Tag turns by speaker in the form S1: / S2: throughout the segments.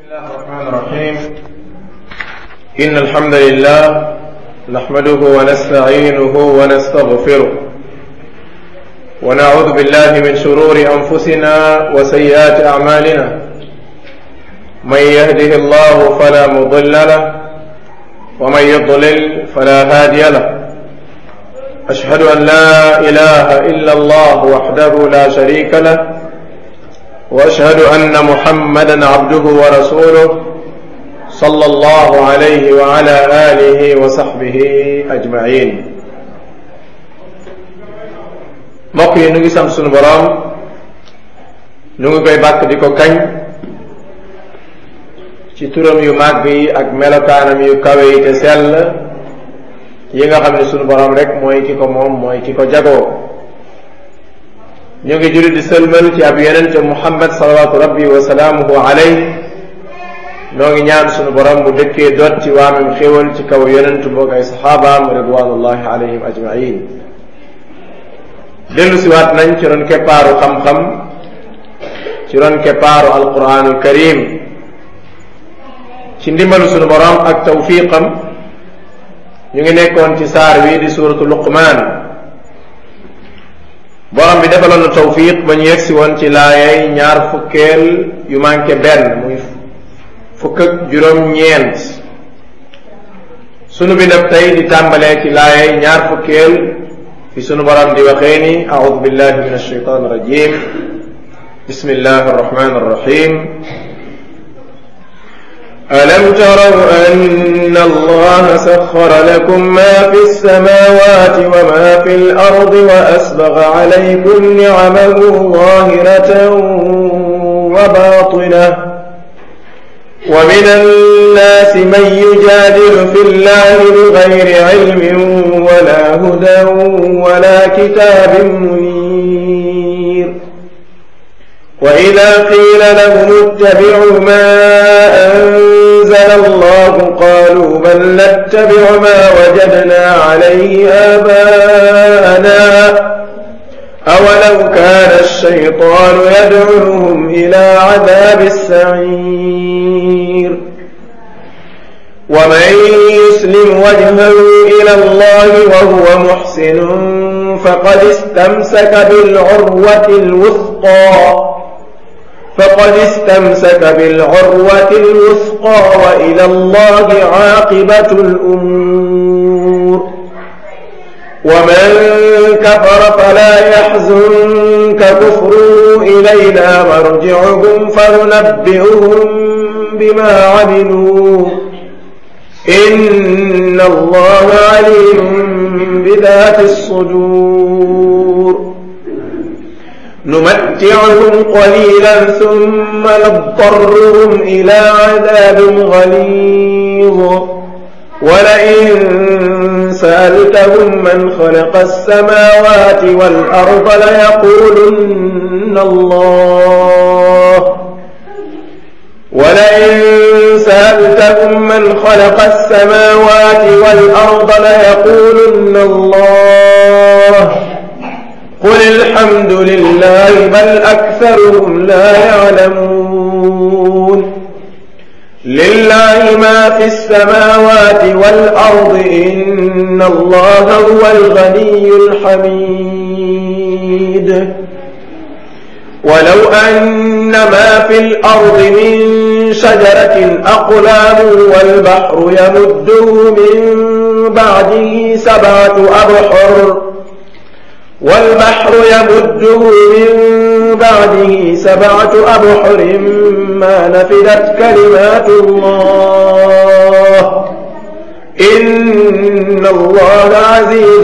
S1: الله الرحمن الرحيم إن الحمد لله نحمده ونستعينه ونستغفره ونعوذ بالله من شرور أنفسنا وسيئات أعمالنا من يهده الله فلا مضل له ومن يضلل فلا هادي له أشهد أن لا إله إلا الله وحده لا شريك له واشهد ان محمدا عبده ورسوله صلى الله عليه وعلى اله وصحبه اجمعين mbokk yi nu ngi sant sunu boroom nu ngi koy bàkk di ko kañ ci turam yu màgg yi ak melokaanam yu kawe yi te sell yi nga xam ne sunu boroom rek mooy ki ko moom mooy ki ko jagoo ñu ngi julli di sëlmal ci ab yonente muhammad salawatu rabbi wa salaamuhu alayh noo ngi ñaan sunu borom bu dëkkee doot ci waamam xéwal ci kaw yonent boog ay saxaabaam ridwanullahi alayhim ajmain dellu siwaat nañ ci ron keppaaru xam-xam ci ron keppaaru alquranul karim ci ndimbalu sunu borom ak tawfiqam ñu ngi nekkoon ci saar wi di suratu luqmaan borom bi defaloon na tawfiq ba ñu yegsi woon ci laayay ñaar fukkeel yu manqué benn muy fukk ak juróom-ñeent sunu bi def tey di tàmbalee ci laayay ñaar fukkeel fi sunu borom di waxee ni audu billahi min alsheitan irrajim bismillahi arrahmani arrahim ألم تروا أن الله سخر لكم ما في السماوات وما في الأرض وأسبغ عليكم نعمه ظاهرة وباطنة ومن الناس من يجادل في الله بغير علم ولا هدى ولا كتاب منير وإذا قيل لهم اتبعوا ما أنزل الله قالوا بل نتبع ما وجدنا عليه آباءنا أولو كان الشيطان يدعوهم إلى عذاب السعير ومن يسلم وجهه إلى الله وهو محسن فقد استمسك بالعروة الوثقى فقد استمسك بالعروة الوثقى وإلى الله عاقبة الأمور ومن كفر فلا يحزنك كفره إلينا مرجعهم فننبئهم بما عملوا إن الله عليم بذات الصدور نمتعهم قليلا ثم نضطرهم إلى عذاب غليظ ولئن سألتهم من خلق السماوات والأرض ليقولن الله ولئن سألتهم من خلق السماوات والأرض ليقولن الله قل الحمد لله بل أكثرهم لا يعلمون لله ما في السماوات والأرض إن الله هو الغني الحميد ولو أن ما في الأرض من شجرة أقلام والبحر يمده من بعده سبعة أبحر والبحر يمده من بعده سبعة أبحر ما نفدت كلمات الله إن الله عزيز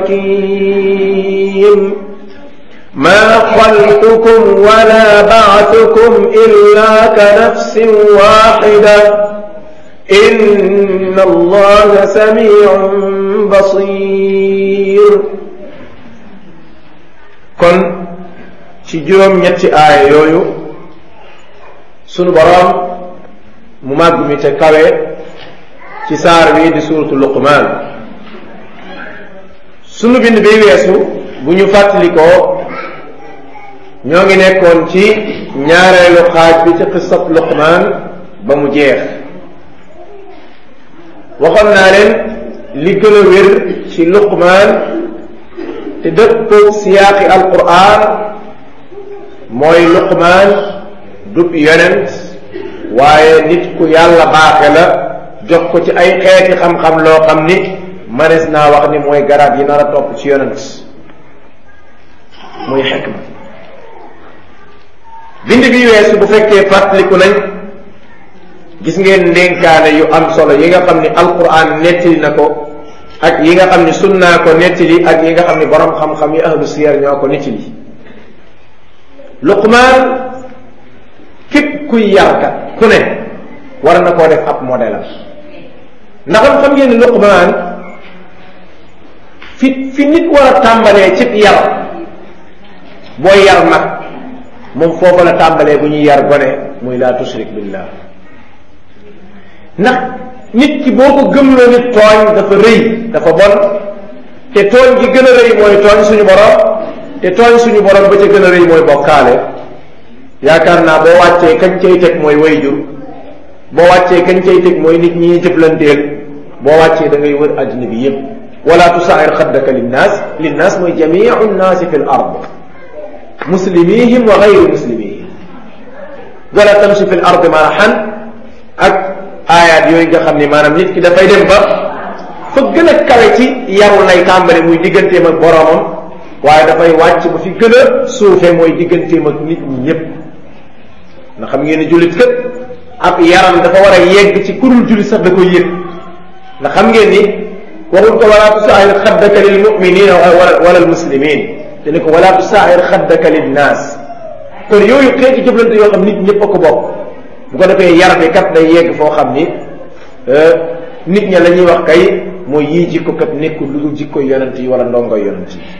S1: حكيم ما خلقكم ولا بعثكم إلا كنفس واحدة إن الله سميع بصير kon ci juróom ñetti aaya yooyu sunu boroom mu màgg mi te kawe ci saar wi di suuratu luqmaan sunu bind bi weesu bu ñu fàttalikoo ñoo ngi nekkoon ci ñaareelu xaaj bi ci xisab luqmaan ba mu jeex waxoon naa leen li gën a wér ci luqmaan te dëppoo siyaaqi alquran mooy luqmaan dub yonent waaye nit ku yàlla baaxe la jox ko ci ay xeeti xam-xam loo xam ni manes naa wax ni mooy garaat yi nar a topp ci yonent muy xikma bind bi weesu bu fekkee fàttaliku nañ gis ngeen ndénkaane yu am solo yi nga xam ni alquran nettali na ko ak yi nga xam ni sunnaa ko nettali ak yi nga xam ni borom xam-xam yi ahlu siyar ñoo ko nettali luqmaan képp kuy yarkat ku ne war na koo def ab modèle am ndax xam ngeen ni luqmaan fi fi nit war a tàmbalee cib yar booy yar mag moom foofu la tàmbalee bu ñuy yar gone muy laa tushrik billah ndax nit ki boo ko gëmloo nit tooñ dafa rëy dafa bon te tooñ gi gën a rëy mooy tooñ suñu borom te tooñ suñu borom ba ca gën a rëy mooy bokkaale yaakaar naa boo wàccee kañ cay teg mooy wayjur boo wàccee kañ cay teg mooy nit ñi jëflanteel boo wàccee da ngay wër àddina bi yépp wala tusair xaddaka linnaas linnaas mooy jamiu nnaasi fi l ard muslimihim wa gayri muslimihim wala tamshi fi l ard marahan ak aayaat yooyu nga xam ni maanaam nit ki dafay dem ba fa gën a kawe ci yaru lay tàmbali muy digganteem ak boroomam waaye dafay wàcc ba fi gën a suufe mooy digganteem ak nit ñi ñépp na xam ngeen ni jullit kët ab yaram dafa war a yegg ci kurul jullit sax da koy yëg ndax xam ngeen ni waxul ko wala tusaahir xaddaka lil muminina wala al muslimin te ni ko wala tusaahir xaddaka lil naas kon yooyu xeeti jëflante yoo xam nit ñëpp a ko bokk bu ko defee yar bi kat day yegg foo xam ni nit ña la ñuy wax kay mooy yii jikko kat nekkul lu dul jikkoy yonent yi wala ndongoy yonent yi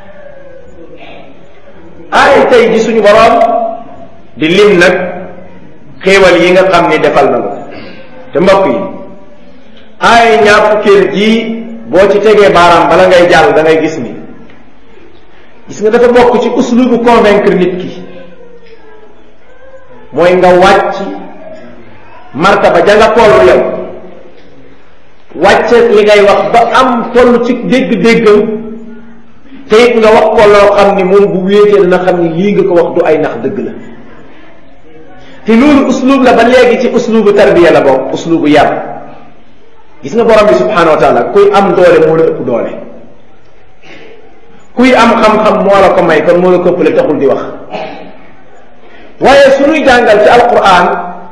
S1: aay tey ji suñu boroom di lim nag xéewal yi nga xam ni defal na ko te mbokk yi aay ñaar fukkeel ji boo ci tegee baaraam bala ngay jàll da ngay gis ni gis nga dafa bokk ci uslubu convaincre nit ki mooy nga wàcc martaba ja nga toll yow wàcce li ngay wax ba am toll ci dégg-déggam te it nga wax ko loo xam ni moom bu wéetee dina xam ni lii nga ko wax du ay nax dëgg la te loolu uslub la ba léegi ci uslubu tarbiya la bokk uslubu yar gis nga borom bi subhanahu wa taala kuy am doole moo la ëpp doole kuy am xam-xam moo la ko may kon moo la ko ëppale taxul di wax waaye suñuy jàngal ci alquran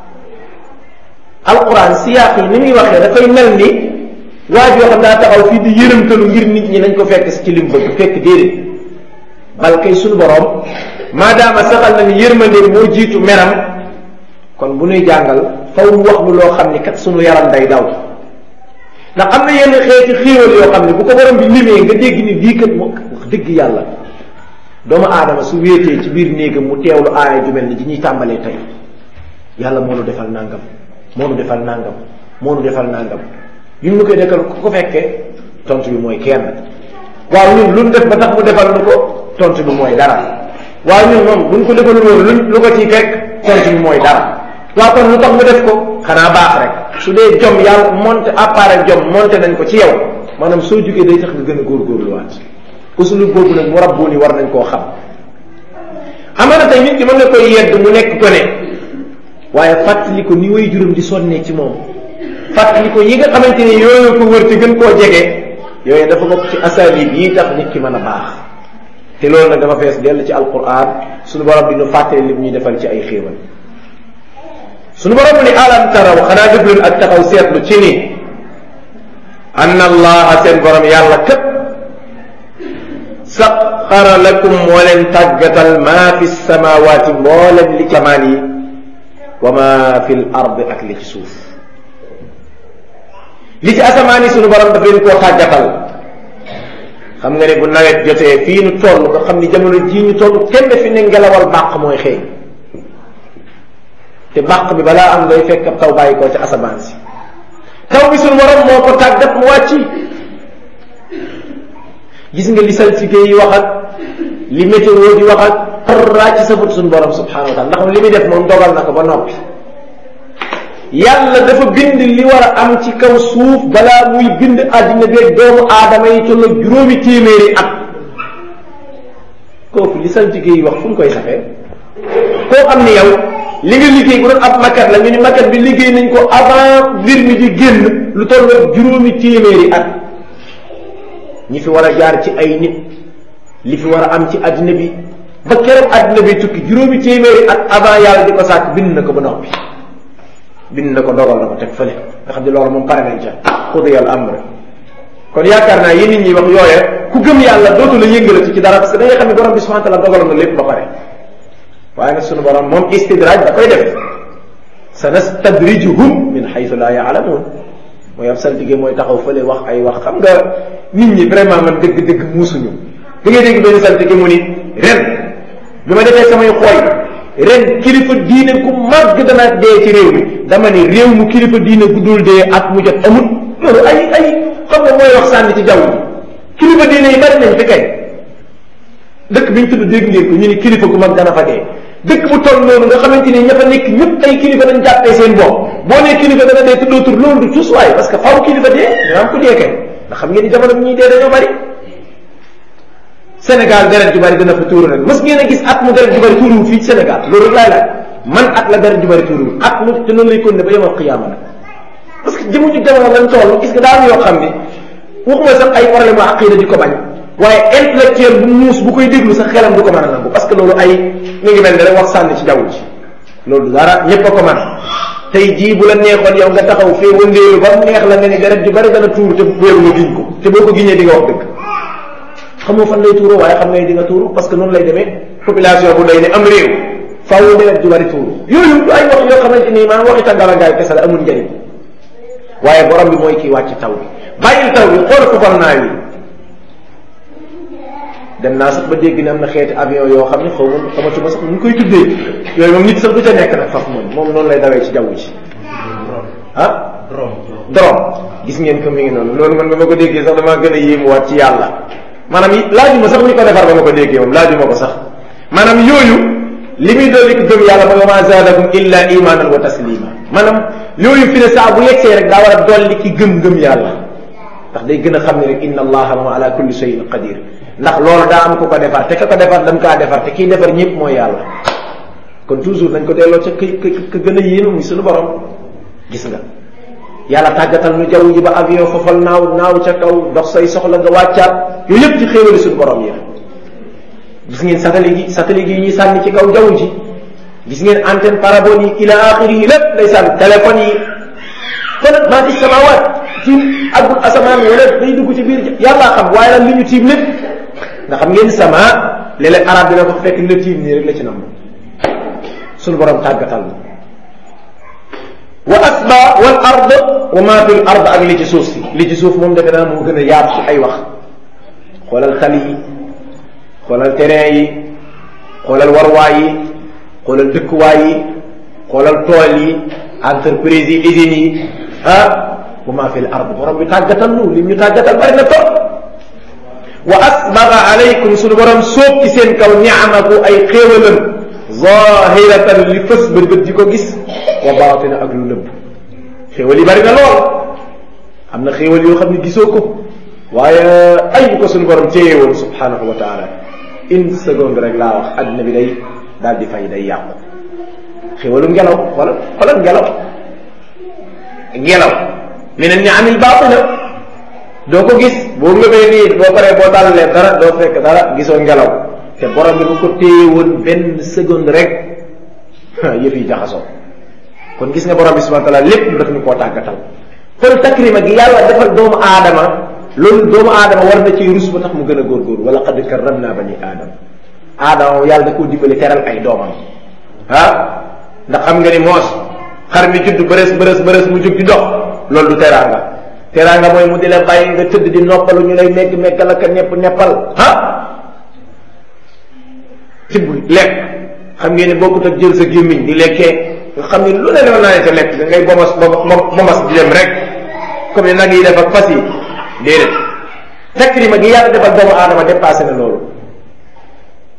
S1: alquran siyaaq yi ni muy waxee dafay mel ni waa joo xam daa taxaw fii di yërëmtalu ngir nit ñi nañ ko fekk si ci lim bëgg fekk déedéet bal kay suñu borom maadaama saxal na ni yërmande moo jiitu meram kon bu ñuy jàngal faw mu wax lu loo xam ni kat suñu yaram day daw ndax am na yenn xeeti xéewal yoo xam ne bu ko borom bi limee nga dégg ni lii kat moo wax dëgg yàlla doomu aadama su wéetee ci biir néegam mu teewlu aaya ju mel ni ji ñuy tàmbalee tey yàlla moo nu defal nangam moo nu defal nangam moo nu defal nangam ñun ñu koy dekkal ku ko fekkee tontu bi mooy kenn waaw ñun lu ñu def ba tax mu defal nu ko tontu bi mooy dara waaw ñun moom buñ ko defalul woon luñ lu ko ciy fekk tontu bi mooy dara waaw kon lu tax mu def ko xanaa baax rek su dee jom yàlla monté appareil jom monté nañ ko ci yow maanaam soo jógee day tax nga gën a góorgóorluwaat usulub boobu nag mu rabbu ni war nañ koo xam amana tey nit ki mën nga koy yedd mu nekk ko ne waaye fàttali ko ni way juróom di sonnee ci moom fàttali ko yi nga xamante ni yooyu ko wër te gën koo jege yooyu dafa bokk ci asalib yi tax nit ki mën a baax te loolu nag dafa fees dell ci alquran suñu borom di nu fàttali li ñuy defal ci ay xéewal suñu borom ni alam taraw xanaa def leen ak taxaw seetlu ci ni anna allaha seen borom yàlla képp saxara lakum moo leen tàggatal maa fi samawaati mboolem li ci amaan yi wa ma fi l ard ak li ci suuf li ci asamaan yi sunu borom daf leen koo tàggatal xam nga ne bu nawet jotee fii nu toll nga xam ni jamono jii ñu toll kenn fi ne ngelawal bàq mooy xeeñ te bàq bi balaa am ngay fekk ab taw bàyyi koo ci asamaan si taw bi sunu borom moo ko tàggat mu wàcc gis nga li saltige yi wax ak li météo di wax ak dara ci safut suñu borom subhanahu wa taala ndax li muy def moom dogal na ko ba noppi
S2: yàlla dafa bind li war a am ci kaw suuf balaa muy bind àddina beeg doomu aadama yi tolloog juróomi téeméeri at kooku li saltige yi wax fu mu koy saxee koo xam ni yow li nga liggéey bu doon ab maquette la ñu ni maquette bi liggéey nañ ko avant mbir mi di génn lu tolloog juróomi téeméeri at ñi fi war a jaar ci ay nit li fi war a am ci àddina bi ba keroog àddina bi tukki juróomi téeméeri at avant yàlla di ko sàkk bind na ko ba noppi bind na ko dogal na ko teg fële nga xam ne loolu moom pare nañ ca xudu yàlla am rek kon yaakaar naa yéen nit ñi wax yooye ku gëm yàlla dootu la yëngalati ci dara parce que da ngay xam ne borom bi subhanahu wa taala dogal na lépp ba pare waaye nag sunu borom moom istidraaj da koy def sanastadrijuhum min haythu la yaalamuun mooy ab saltige mooy taxaw fële wax ay wax xam nga nit ñi vraiment man dëgg-dëgg muusuñu da ngay dégg benn saltige mu ni ren bi ma defee samay xooy ren kilifa diine ku màgg dana dee ci réew mi dama ni réew mu kilifa diine gu dul dee at mu jot amut loolu ay ay xam nga mooy wax sànni ci jaww ji kilifa diine yi bari nañ fi kay dëkk bi ñu tudd dégg ngeen ko ñu ni kilifa gu mag dana fa dee dëkk bu toll noonu nga xamante ni ña fa nekk ñëpp ay kilifa dañ jàppee seen bopp boo nee kilifa dana dee tuddoo tur loolu du cusuwaay parce que faaw kilifa dee dina am ku dee kay ndax xam ngeen ni jamono bi ñuy dee dañoo bari Sénégal deret ju bari dana fa tuuru nag mës ngeen a gis at mu deret ju bari tuuruwul fii ci Sénégal loolu rek laay laaj man at la deret ju bari tuuruwul at mu te noonu lay continuer ba yemal xiyaama nag parce que jëmuñu jamono lañ toll gis nga daal yoo xam ni waxuma sax ay problème u aqida di ko bañ waaye intellectuel bu muus bu koy déglu sax xelam du ko mën a nangu parce que loolu ay mi ngi mel ne rek wax sànni ci jaww ji loolu dara ñëpp a ko mën tey jii bu la neexoon yow nga taxaw fee wëndeelu ba mu neex la nga ni deret ju bari dana tuuru te wéeru nga giñ ko te boo ko giñee di nga wax dëgg xamoo fan lay tuuru waaye xam nga di nga tuuru parce que noonu lay demee population bu day ne am réew faaw deret ju bari tuuru yooyu du ay wax yoo xamante ni maanaam waxi tàngala ngaay kese la amul njëriñ waaye borom bi mooy kii wàcc taw bi bàyyil taw bi xool fufal naa wi dem naa sax ba dégg ne am na xeeti avion yoo xam ne xaw ma xamatuma sax nu koy tuddee yooyu moom nit sax du ca nekk nag faf moom moom noonu lay dawee ci jaww ji ah drone gis ngeen ko mi ngi noonu loolu man ba ma ko déggee sax damaa gën a yéemuwaat ci yàlla maanaam laajuma sax ñu ko defar ba ma ko déggee moom laajuma ko sax maanaam yooyu li muy dolli ko gëm yàlla mooy wa ma zaadakum illa imanan wa taslima maanaam yooyu fi ne saa bu yegsee rek daa war a dolli ki gëm-gëm yàlla ndax day gën a xam ne rek inna allaha wa ala kulli shay'in qadir ndax loolu daa am ku ko defar te ka ko defar dañ kaa defar te kii defar ñëpp mooy yàlla kon toujours nañ ko delloo ca ka ka gën a yéenu muy suñu borom gis nga yàlla tàggatal nu jaww ji ba avion fofal naaw naaw ca kaw dox say soxla nga wàccaat yooyu yëpp ci xéewali suñu borom yi gis ngeen satellite yi satellite yi ñuy sànni ci kaw jaww ji gis ngeen antenne parabole yi ila axiri yi lépp day sànni téléphone yi kon maa fi samawaat ci àggul asamaan wala day dugg ci biir yàllaa xam waaye lan li ñu tiim lépp nga xam ngeen sama léeg-léeg arab dina ko fekk li la tiim nii rek la ci nam suñu borom tàggatal na wa asba wal ard wa ma fi l ard ak li ci suuf si li ci suuf moom defe naa moo gën a yaatu ci ay wax xoolal tali yi xoolal terrain yi xoolal warwaay yi xoolal dëkkuwaay yi xoolal tool yi entreprise yi usines yi ah wa ma fi l ard borom bi tàggatal nu lim ñu tàggatal bari na trop wa asbaga alaykum suñu borom sóob ci seen kaw niamaku ay xéewalam zahiratan li fës bët bët di ko gis wa baatina ak lu nëbb xéewal yi bari na lool am na xéewal yoo xam ne gisoo ko waaye ay bu ko suñu borom téye woon subhanahu wa taala une seconde rek laa wax adduna bi day daal di fay day yàqu xéewalu ngelaw xoolal xoolal ngelaw ngelaw mi ne niamil baatina doo ko gis boo ngëbee nii boo paree boo tàllalee dara doo fekk dara gisoo ngelaw te borom bi bu ko téye woon benn seconde rek yëf yi jaxasoo kon gis nga borom bi subhanahu wa taala lépp daf ñu koo tàggatal kon takrima gi yàlla defal doomu aadama loolu doomu aadama war na ci rus ba tax mu gën a góorgóorlu wala qad karramna bani aadama aadama yàlla da koo dimbali teral ay doomam ah ndax xam nga ni moos xar mi judd bërës bërës bërës mu jug di dox loolu du teraanga teraanga mooy mu di la bàyyi nga tëdd di noppalu ñu lay megg meggal ak nepp neppal ah tibb lekk xam ngeen ne bokkut ak jël sa gémmiñ di lekkee nga xam ne lu ne la naa ne ca lekk da ngay bomas bomas di dem rek comme ne nag yi def ak fas yi déedéet takrima gi yàlla defal doomu aadama dépassé na loolu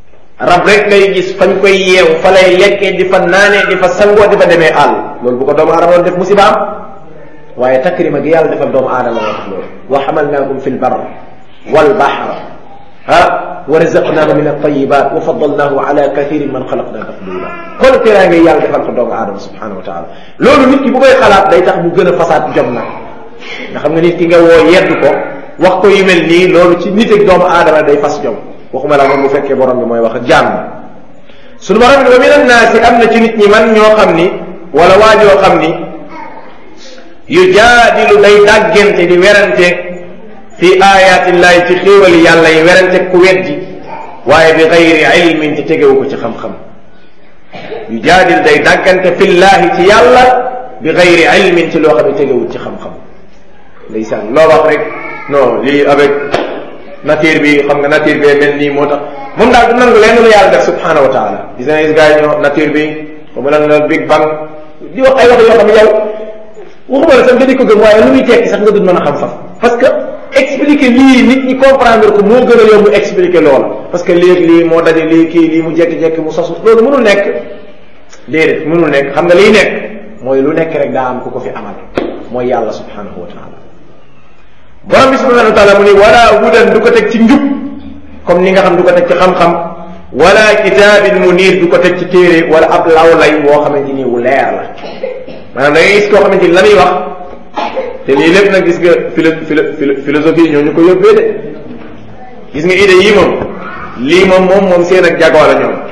S2: rab rek ngay gis fañ koy yeew fa lay lekkee di fa naanee di fa sangoo di fa demee àll loolu bu ko doomu aadama doon def musiba am waaye takrima gi yàlla defal doomu aadama moo tax loolu wa xamalnaakum fi lbar walbaxr ah wa razaqnaahu min altayibat wa faddalnaahu ala kathirin man xalaqna tafdila kon teraa ngay yàlla defal ko doomu aadama subhanahu wa taala loolu nit ki bu koy xalaat day tax mu gën a fasaat jom nag nga xam nga nit ki nga woo yedd ko wax ko yu mel nii loolu ci nit ak doomu aadama day fas jom waxuma la moom bu fekkee borom bi mooy wax ak jaam suñu borom bi wa min annaasi am na ci nit ñi man ñoo xam ni wala waa ñoo xam ni yu jaadilu day dàggante di werante fi ayatillahi ci xéewali yàlla yi werante ku weddi waaye bi gayri ilmin te tegewu ko ci xam-xam yu jaadil day dàggante fillahi ci yàlla bi gayri ilmin ci loo xam ne tegewut ci xam-xam ndeysaan loo wax rek non lii avec nature bi xam nga nature bi mel nii moo tax moom daal du nangu lenn lu yàlla def subhanahu wa taala gis nga gis gars yi ñoo nature bi ba mu lan la big bang di wax ay wax yoo xam ne yow waxuma la sax nga di ko gëm waaye lu muy tekki sax nga dul mën a xam faf parce que expliquer lii nit ñi comprendre ko moo gën a yomb expliquer loola parce que léegi lii moo daje lii kii lii mu jekki-jekki mu sosu loolu mënul nekk déedéet mënul nekk xam nga liy nekk mooy lu nekk rek daa am ku ko fi amal mooy yàlla subhanahu wa taala borom bi subhanahu wa taala mu ni wala hudan du ko teg ci njub comme ni nga xam du ko teg ci xam-xam wala kitaabin munir du ko teg ci téere wala ab lawlay woo xamante ni wu leer la maanaam da ngay gis koo xamante ni la muy wax te lii lépp nag gis nga philo philo philosophie ñoo ñu ko yóbbee de gis nga idée yii moom lii moom moom moom seen ak jagoo la ñoom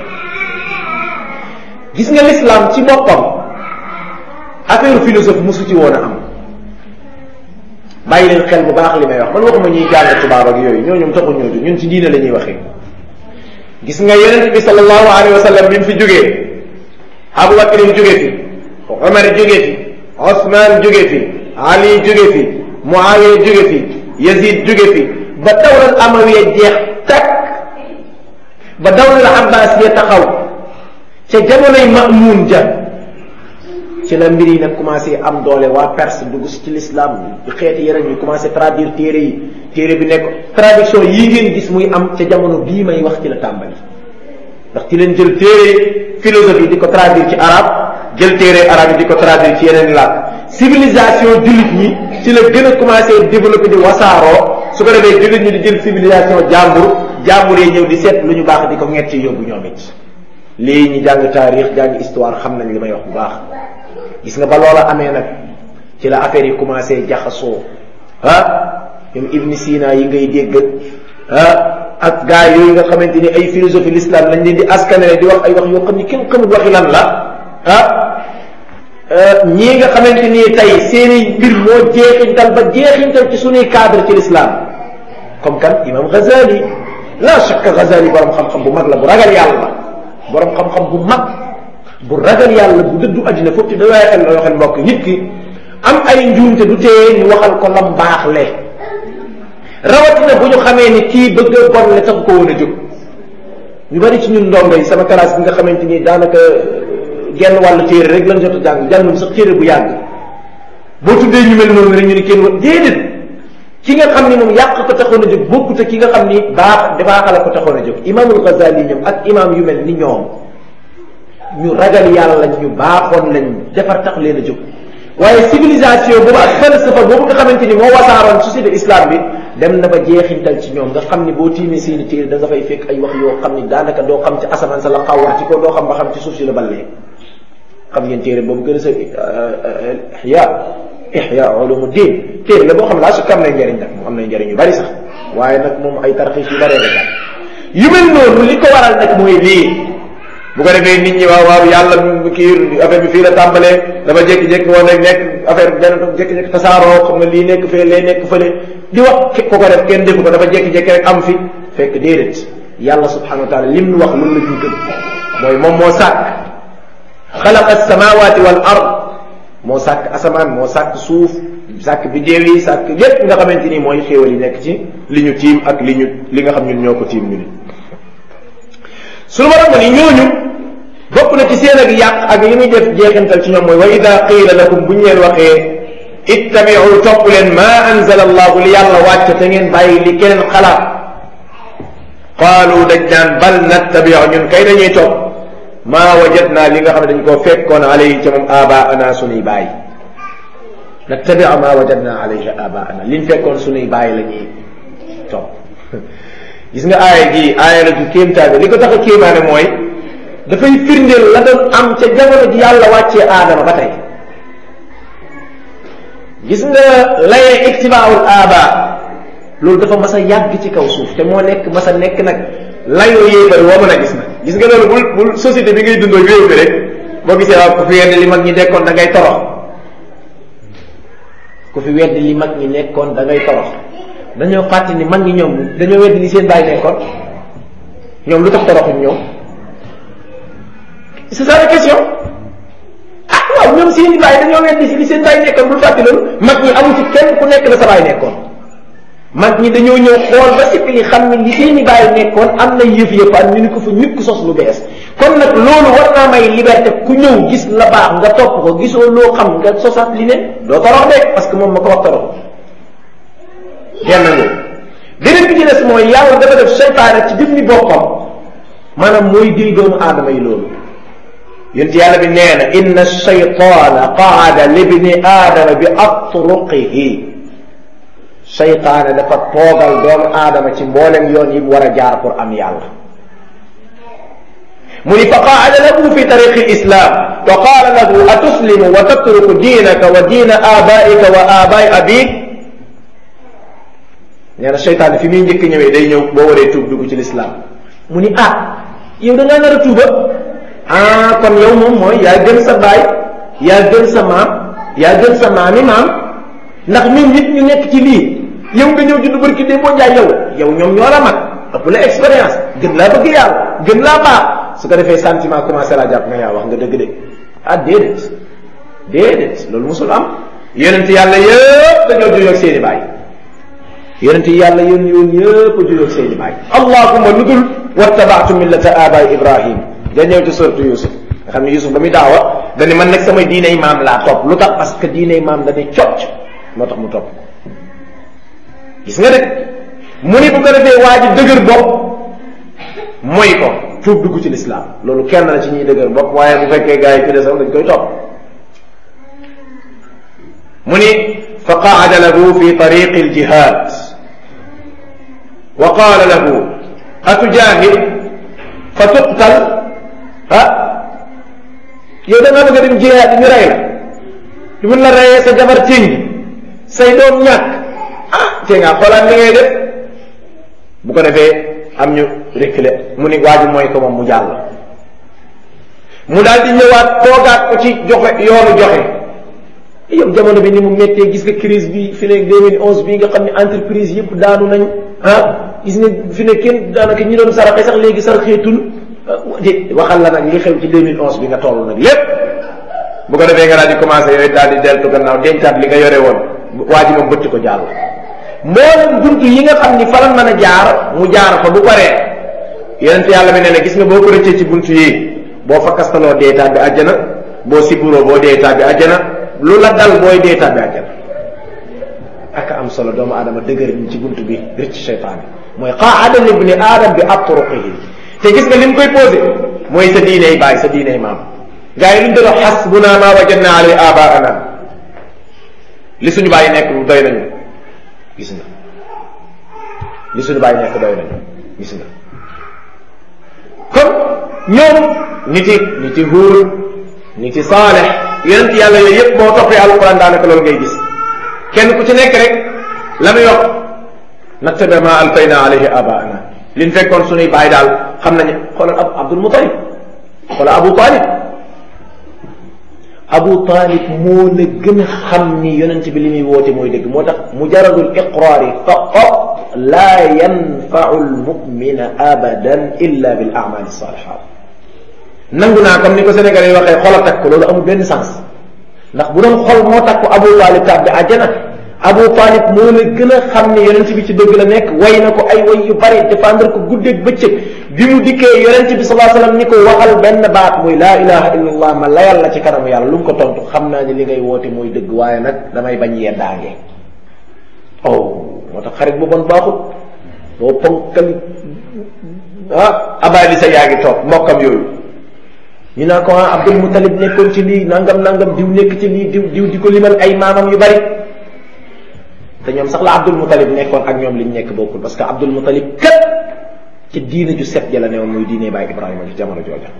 S2: gis nga l'islam ci boppam affaire philosophie mosu ci woon a am bàyyi leen xel bu baax li may wax man waxuma ñuy jàng tubaab ak yooyu ñoo ñoom taxul ñoo jóg ñun ci diine la ñuy waxee gis nga yonent bi sallallahu alayhi wa sallam bi mu fi jógee Abu Bakr jóge fi Omar jóge fi Osman jóge fi Ali jóge fi Muawiya jóge fi Yazid jóge fi ba dawlal amawiya jeex takk ba dawlal abbasiya taxaw ca jamonoy Mamun ja ci la mbir yi nag commencé am doole waa Perse dugg si ci l'islam xeeti yeneen ñu commencé traduire téere yi téere bi nekk traduction yii ngeen gis muy am ca jamono bii may wax ci la tàmbali ndax ci leen jël téere philosophie di ko traduire ci arabe jël téere arabe yi di ko traduire ci yeneen làkk civilisation jullit ñi ci la gën a commencé développé di wasaaroo su ko defee jullit ñi di jël civilisation jàmbur jàmbur yi ñëw di seet lu ñu baax di ko ñetti yóbbu ñoom it lii ñi jàng taarix jàng histoire xam nañ li may wax bu baax gis nga ba loola amee nag ci la affaire yi commencé jaxasoo ah ñoom Ibn Sina yi ngay dégg ah ak gars yooyu nga xamante ni ay philosophie l'islam lañ leen di askanale di wax ay wax yoo xam ni kenn xamul waxi lan la ah ñii nga xamante ni tey seeni mbir moo jeexintal ba jeexintal ci suñuy cadre ci l'islam comme kan imam Ghazali la shakka Ghazali borom xam-xam bu mag la bu ragal yàlla borom xam-xam bu mag bu ragal yàlla bu dëddu àddina foofu ci da waaye xel la waxee mbokk nit ki am ay njuumte du tee ñu waxal ko lam baax le rawatina bu ñu xamee ni kii bëgg a bon le tax ko woon a jóg ñu bari ci ñun ndongo yi sama classe bi nga xamante ni daanaka genn wàllu téere rek lañ jot a jàng jàngum sax téere bu yàgg boo tuddee ñu mel noonu rek ñu ni kenn wa déedéet ki nga xam ni moom yàq ko taxoon a jóg bokkut ak ki nga xam ni baax dafaaxala ko taxoon a jóg imaamul Ghazali ñoom ak imaam yu mel ni ñoom ñu ragal yàlla ñu baaxoon lañ defar tax leen a jóg waaye civilisation boobu ak falsafa boobu nga xamante ni moo wasaaroon société islam bi dem na ba jeexintal ci ñoom nga xam ni boo tiimee seeni téere da nga fay fekk ay wax yoo xam ni daanaka doo xam ci asamaan sa la xawar ci ko doo xam ba xam ci suuf si la ballee xam ngeen téere boobu gën a sa ihya ihya ulumuddin téere la boo xam laa su am nay njëriñ nag mu am nay njëriñ yu bari sax waaye nag moom ay tarxiis yu baree rek yu mel noonu li ko waral nag mooy lii bu ko defee nit ñi waaw waaw yàlla kii affaire bi fii la tàmbalee dafa jékki-jékki woon rek nekk affaire bi benn jékki-jékki tasaaroo xam nga lii nekk fee lee nekk fële di wax ko ko def kenn defu ko dafa jékki-jékki rek am fi fekk déedéet yàlla subhanahu wa taala lim nu wax loolu la ñu gëm mooy moom moo sàkk xalaqa samawati wal ard moo sàkk asamaan moo sàkk suuf sàkk biddeew yi sàkk lépp nga xamante ni mooy xéewal yi nekk ci li ñu tiim ak li ñu li nga xam ñun ñoo ko tiim ñu ni suñu borom ni ñooñu bokk na ci seen ak yàq ak li muy def jeexintal ci ñoom mooy wa ida qiila lakum bu ñu leen waxee ittabiu topp leen ma anzala allahu li yàlla wàcc te ngeen bàyyi li keneen xalaat qaalu dañ naan bal nattabiu ñun kay dañuy topp maa wajadna li nga xam ne dañ koo fekkoon alayhi ca moom abaana sunuy baay nattabiu maa wajadna alayhi abaana liñ fekkoon sunuy baay la ñuy topp gis nga aaya gi aaya la ju kéemtaane li ko tax a kéemaane mooy dafay firndeel la doon am ca jamono ji yàlla wàccee aadama ba tey gis nga layee ictibaawul aaba loolu dafa mas a yàgg ci kaw suuf te moo nekk mas a nekk nag layoo yéefar woo mën a gis nag gis nga loolu bul bul société bi ngay dundoo réew mi rek boo gisee waaw ku fi weddi li mag ñi nekkoon da ngay torox ku fi weddi li mag ñi nekkoon da ngay torox dañoo fàtte ni mag ñi ñoom dañoo weddi li seen bàyyi nekkoon ñoom lu tax toroxuñ ñoom c'est ça la question ah waaw ñoom seen i bàyyi dañoo weddi si li seen bàyyi nekkoon bul fàtte loolu mag ñi amu ci kenn ku nekk la sa bàyyi nekkoon mag ñi dañoo ñëw xool ba sippi li xam ne li seen i bàyyi nekkoon am na yëf yëppaan ñu ni ko fa nit ku sos lu bees kon nag loolu war naa may liberté ku ñëw gis la baax nga topp ko gisoo loo xam nga sosat li ne doo torox de parce que moom ma ko wax torox genn nga beneen bi ci des mooy yàlla dafa def seytaane ci jëf ni boppam maanaam mooy déy doomu aadama yi loolu yonent yàlla bi nee na inna shaytaana qaada libni aadama bi atruqihi seytaane dafa toogal doomu aadama ci mboolem yoon yi mu war a jaar pour am yàlla mu ni fa qaada lahu fi tariqi lislam wa qaala lahu atuslimu wa tatruku diinaka wa diina abaika wa abai abik nee na seytaane fi muy njëkk ñëwee day ñëw boo waree tuub dugg ci lislaam mu ni ah yow da ngaa nar a tuuba ah kon yow moom mooy yaa gën sa baay yaa gën sa maam yaa gën sa maami maam ndax ñun nit ñu nekk ci lii yow nga ñëw juddu barki dee boo njaay yow yow ñoom ñoo la mag ëpp la expérience gën laa bëgg yàlla gën laa baax su ko defee sentiment commencé laa jàpp na yaa wax nga dëgg de ah déedéet déedéet loolu musul am yonent yàlla yëpp dañoo juyoo ak seeni baay yonent yàlla yoon yoon yëpp a juyoo ak seeni baay allahuma lu dul wattabaatu millata abaay ibrahim da ñëw ci suratu yusuf nga xam ne yusuf ba muy daawa dani man nag samay diiney maam laa topp lu tax parce que diiney maam dañuy cocc moo tax mu topp gis nga de mu ni bu ko defee waa ji dëgër bopp mooy ko tuub dugg ci lislaam loolu kenn la ci ñuy dëgër bopp waaye bu fekkee gars yi ci desam dañ koy topp mu ni fa qaada lahu fi tariqi aljihad wa qaala lahu atujahid fa tuqtal ah yow da nga bëgg a dem jihaad ñu rey la du mun la reyee sa jabar tiñ say doom ñàkk ah te nga xoolaat li ngay def bu ko defee am ñu reculer mu ni waa ji mooy ko moom mu jàll mu daal di ñëwaat toogaat ko ci joxe yoonu joxe yow jamono bi ni mu méttee gis nga crise bi fi ne 2011 bii nga xam ne entreprise yëpp daanu nañ ah gis nga fi ne kenn daanaka ñi doon saraxe sax léegi saraxeetul di waxal la nag li xew ci 2011 bi nga toll nag lépp bu ko defee nga daal di commencé yooyu daal di deltu gannaaw dencaat li nga yore woon waa ji moom bëtt ko jàll mboolem buntu yi nga xam ni fa la mën a jaar mu jaar fa bu paree yonent yàlla bi nee na gis nga boo ko rëccee ci buntu yi boo fa kastaloo dee tàbbi àjjana boo siburoo boo dee tàbbi àjjana lu la dal booy dee tàbbi àjjana ak am solo doomu aadama dëgër ñu ci buntu bi rëcc seytaane mooy qaada libni aadam bi atruqihi te gis nga li mu koy posé mooy sa diiney baay sa diiney maam gars yi luñ doon wax xasbuna ma wajadna alay abaana li suñu bàyyi nekk doy nañu gis nga li suñu bàyyi nekk doy nañu gis nga kon ñoom niti niti Huud niti Saalix yonent yàlla yooyu yëpp boo toppee alquran daanaka loolu ngay gis kenn ku ci nekk rek la muy wax nattabi ma alfayna alayhi abaana liñ fekkoon suñuy bàyyi daal xam nañu xoolal ab Abdul Mutalib xoolal Abu Talib Abu Talib moo la gën a xam ni yonent bi li muy woote mooy dëgg moo tax mujaradul iqraari faqat laa yanfau lmumina abadan illa bil amal salihat nangu naa comme ni ko Sénégal yi waxee xol a takk loolu amul benn sens ndax bu doon xol moo takk Abu Talib tàbbi àjjana Abu Talib moo la gën a xam ni yonent bi ci dëgg la nekk way na ko ay way yu bari défendre ko guddeeg bëccëg bi mu dikkee yonent bi sallallahu alayhi wasallam ni ko waxal benn baat muy laa ilaha illallah ma layal la ci kanamu yàlla lu mu ko tontu xam naa ni li ngay woote mooy dëgg waaye nag damay bañ yeddaange oh moo tax xarit bu bon baaxut boo ponkal ah abalisa yaa ngi toog mbokkam yooyu ñu naa ko ah Abdul Mutalib nekkoon ci lii nangam nangam diw nekk ci lii diw diw di ko limal ay maamam yu bari te ñoom sax la Abdul Mutalib nekkoon ak ñoom liñ nekk bokkul parce que Abdul Mutalib kat ci diine ju set ja la newoon muy diine baay Ibrahima ci jamono jooja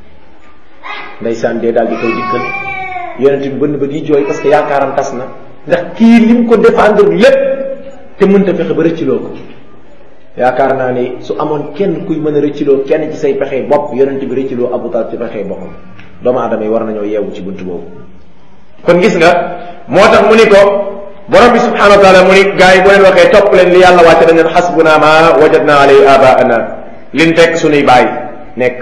S2: ndeysaan dee daal di koy dikkal yonent bi bënn ba di jooy parce que yaakaaram tas na ndax kii lim ko défendre lépp te mënta fexe ba rëcciloo ko yaakaar naa ni su amoon kenn kuy mën a rëcciloo kenn ci say pexe bopp yonent bi rëcciloo Abu Talib ci pexe boppam doomu aadama yi war nañoo yeewu ci bunt boobu kon gis nga moo tax mu ni ko borom bi subhanahu wa taala mu ni gars yi bu leen waxee topp leen li yàlla wàcce dañ leen xasbuna ma wajadna alayhi abaana liñ fekk suñuy baay nekk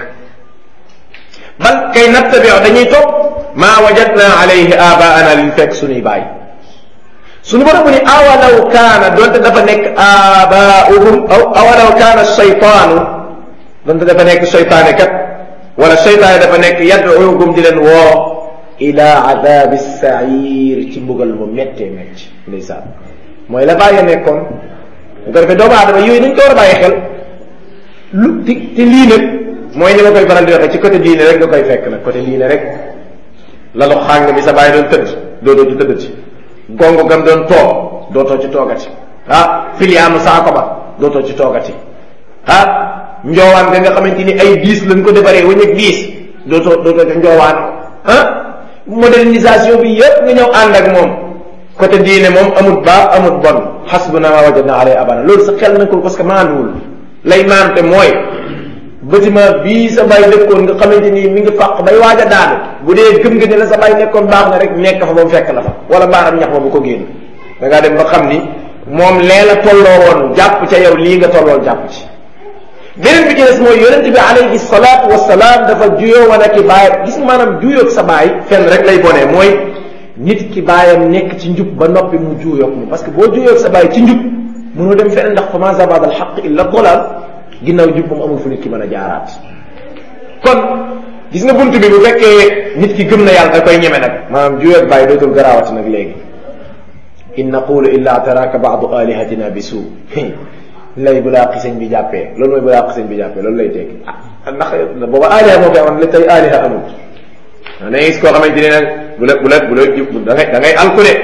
S2: bal kay nattabi dañuy topp ma wajadna alayhi abaana liñ fekk suñuy baay suñu borom mu ni awalaw kaana donte dafa nekk abaauhum aw awalaw kaana shaytaanu donte dafa nekk shaytaane kat wala shaytaane dafa nekk yad'uukum di leen woo ila adabi sair ci mbugal mu méttee métti ndeysaan mooy la bàyyi nekkoon bu ko defee doomu aadama yooyu dañ ko war a bàyyi xel lu ti te lii nag mooy ni ma koy faral di waxee ci côté diine rek nga koy fekk nag côté diine rek lalu xàng bi sa bàyyi doon tëdd dootoo ci tëddati gongo gam doon toog dootoo ci toogati ah filiyaanu saako ba dootoo ci toogati ah njoowaan ga nga xamante ni ay diis lañ ko defaree wañ ak diis dootoo dootoo ci njoowaan ah modernisation bi yëpp nga ñëw ànd ak moom côté diine moom amut baax amut bon xasbuna ma wajadna alay abana loolu sa xel na ko parce que maanuwul lay maante mooy bâtiment bii sa bay dëkkoon nga xamante ni mi ngi fàq bay waaj a daanu bu dee gëm nga ne la sa bay nekkoon baax na rek nekk fa ba mu fekk la fa wala mbaaram ñax ba bu ko génn da ngaa dem ba xam ni moom lee la tolloo woon jàpp ca yow lii nga tolloon jàpp ci beneen bi ci des mooy yonente bi alayhi salaatu wasalaam dafa juyoo wan ak i baayam gis nga maanaam juyoog sa baay fenn rek lay bonee mooy nit ki baayam nekk ci njub ba noppi mu juyoog mu parce que boo juyoog sa baay ci njub mënoo dem feneen ndax fa ma zabada al xaq illa dolal ginnaaw njub moom amul fu nit ki mën a jaaraat kon gis nga bunt bi bu fekkee nit ki gëm na yàlla da koy ñeme nag maanaam juyoog baay dootul garaawati nag léegi in naqulu illa taraka baadu alihatina bi suu lay bu laa xisañ bi jàppee loolu mooy bu laa xisañ bi jàppee loolu lay dégg ah ndax booba aaliha moo fi amoon la tey aaliha amul da ngay gis koo xamante ne nag bu la bu la bu la da ngay da ngay alku de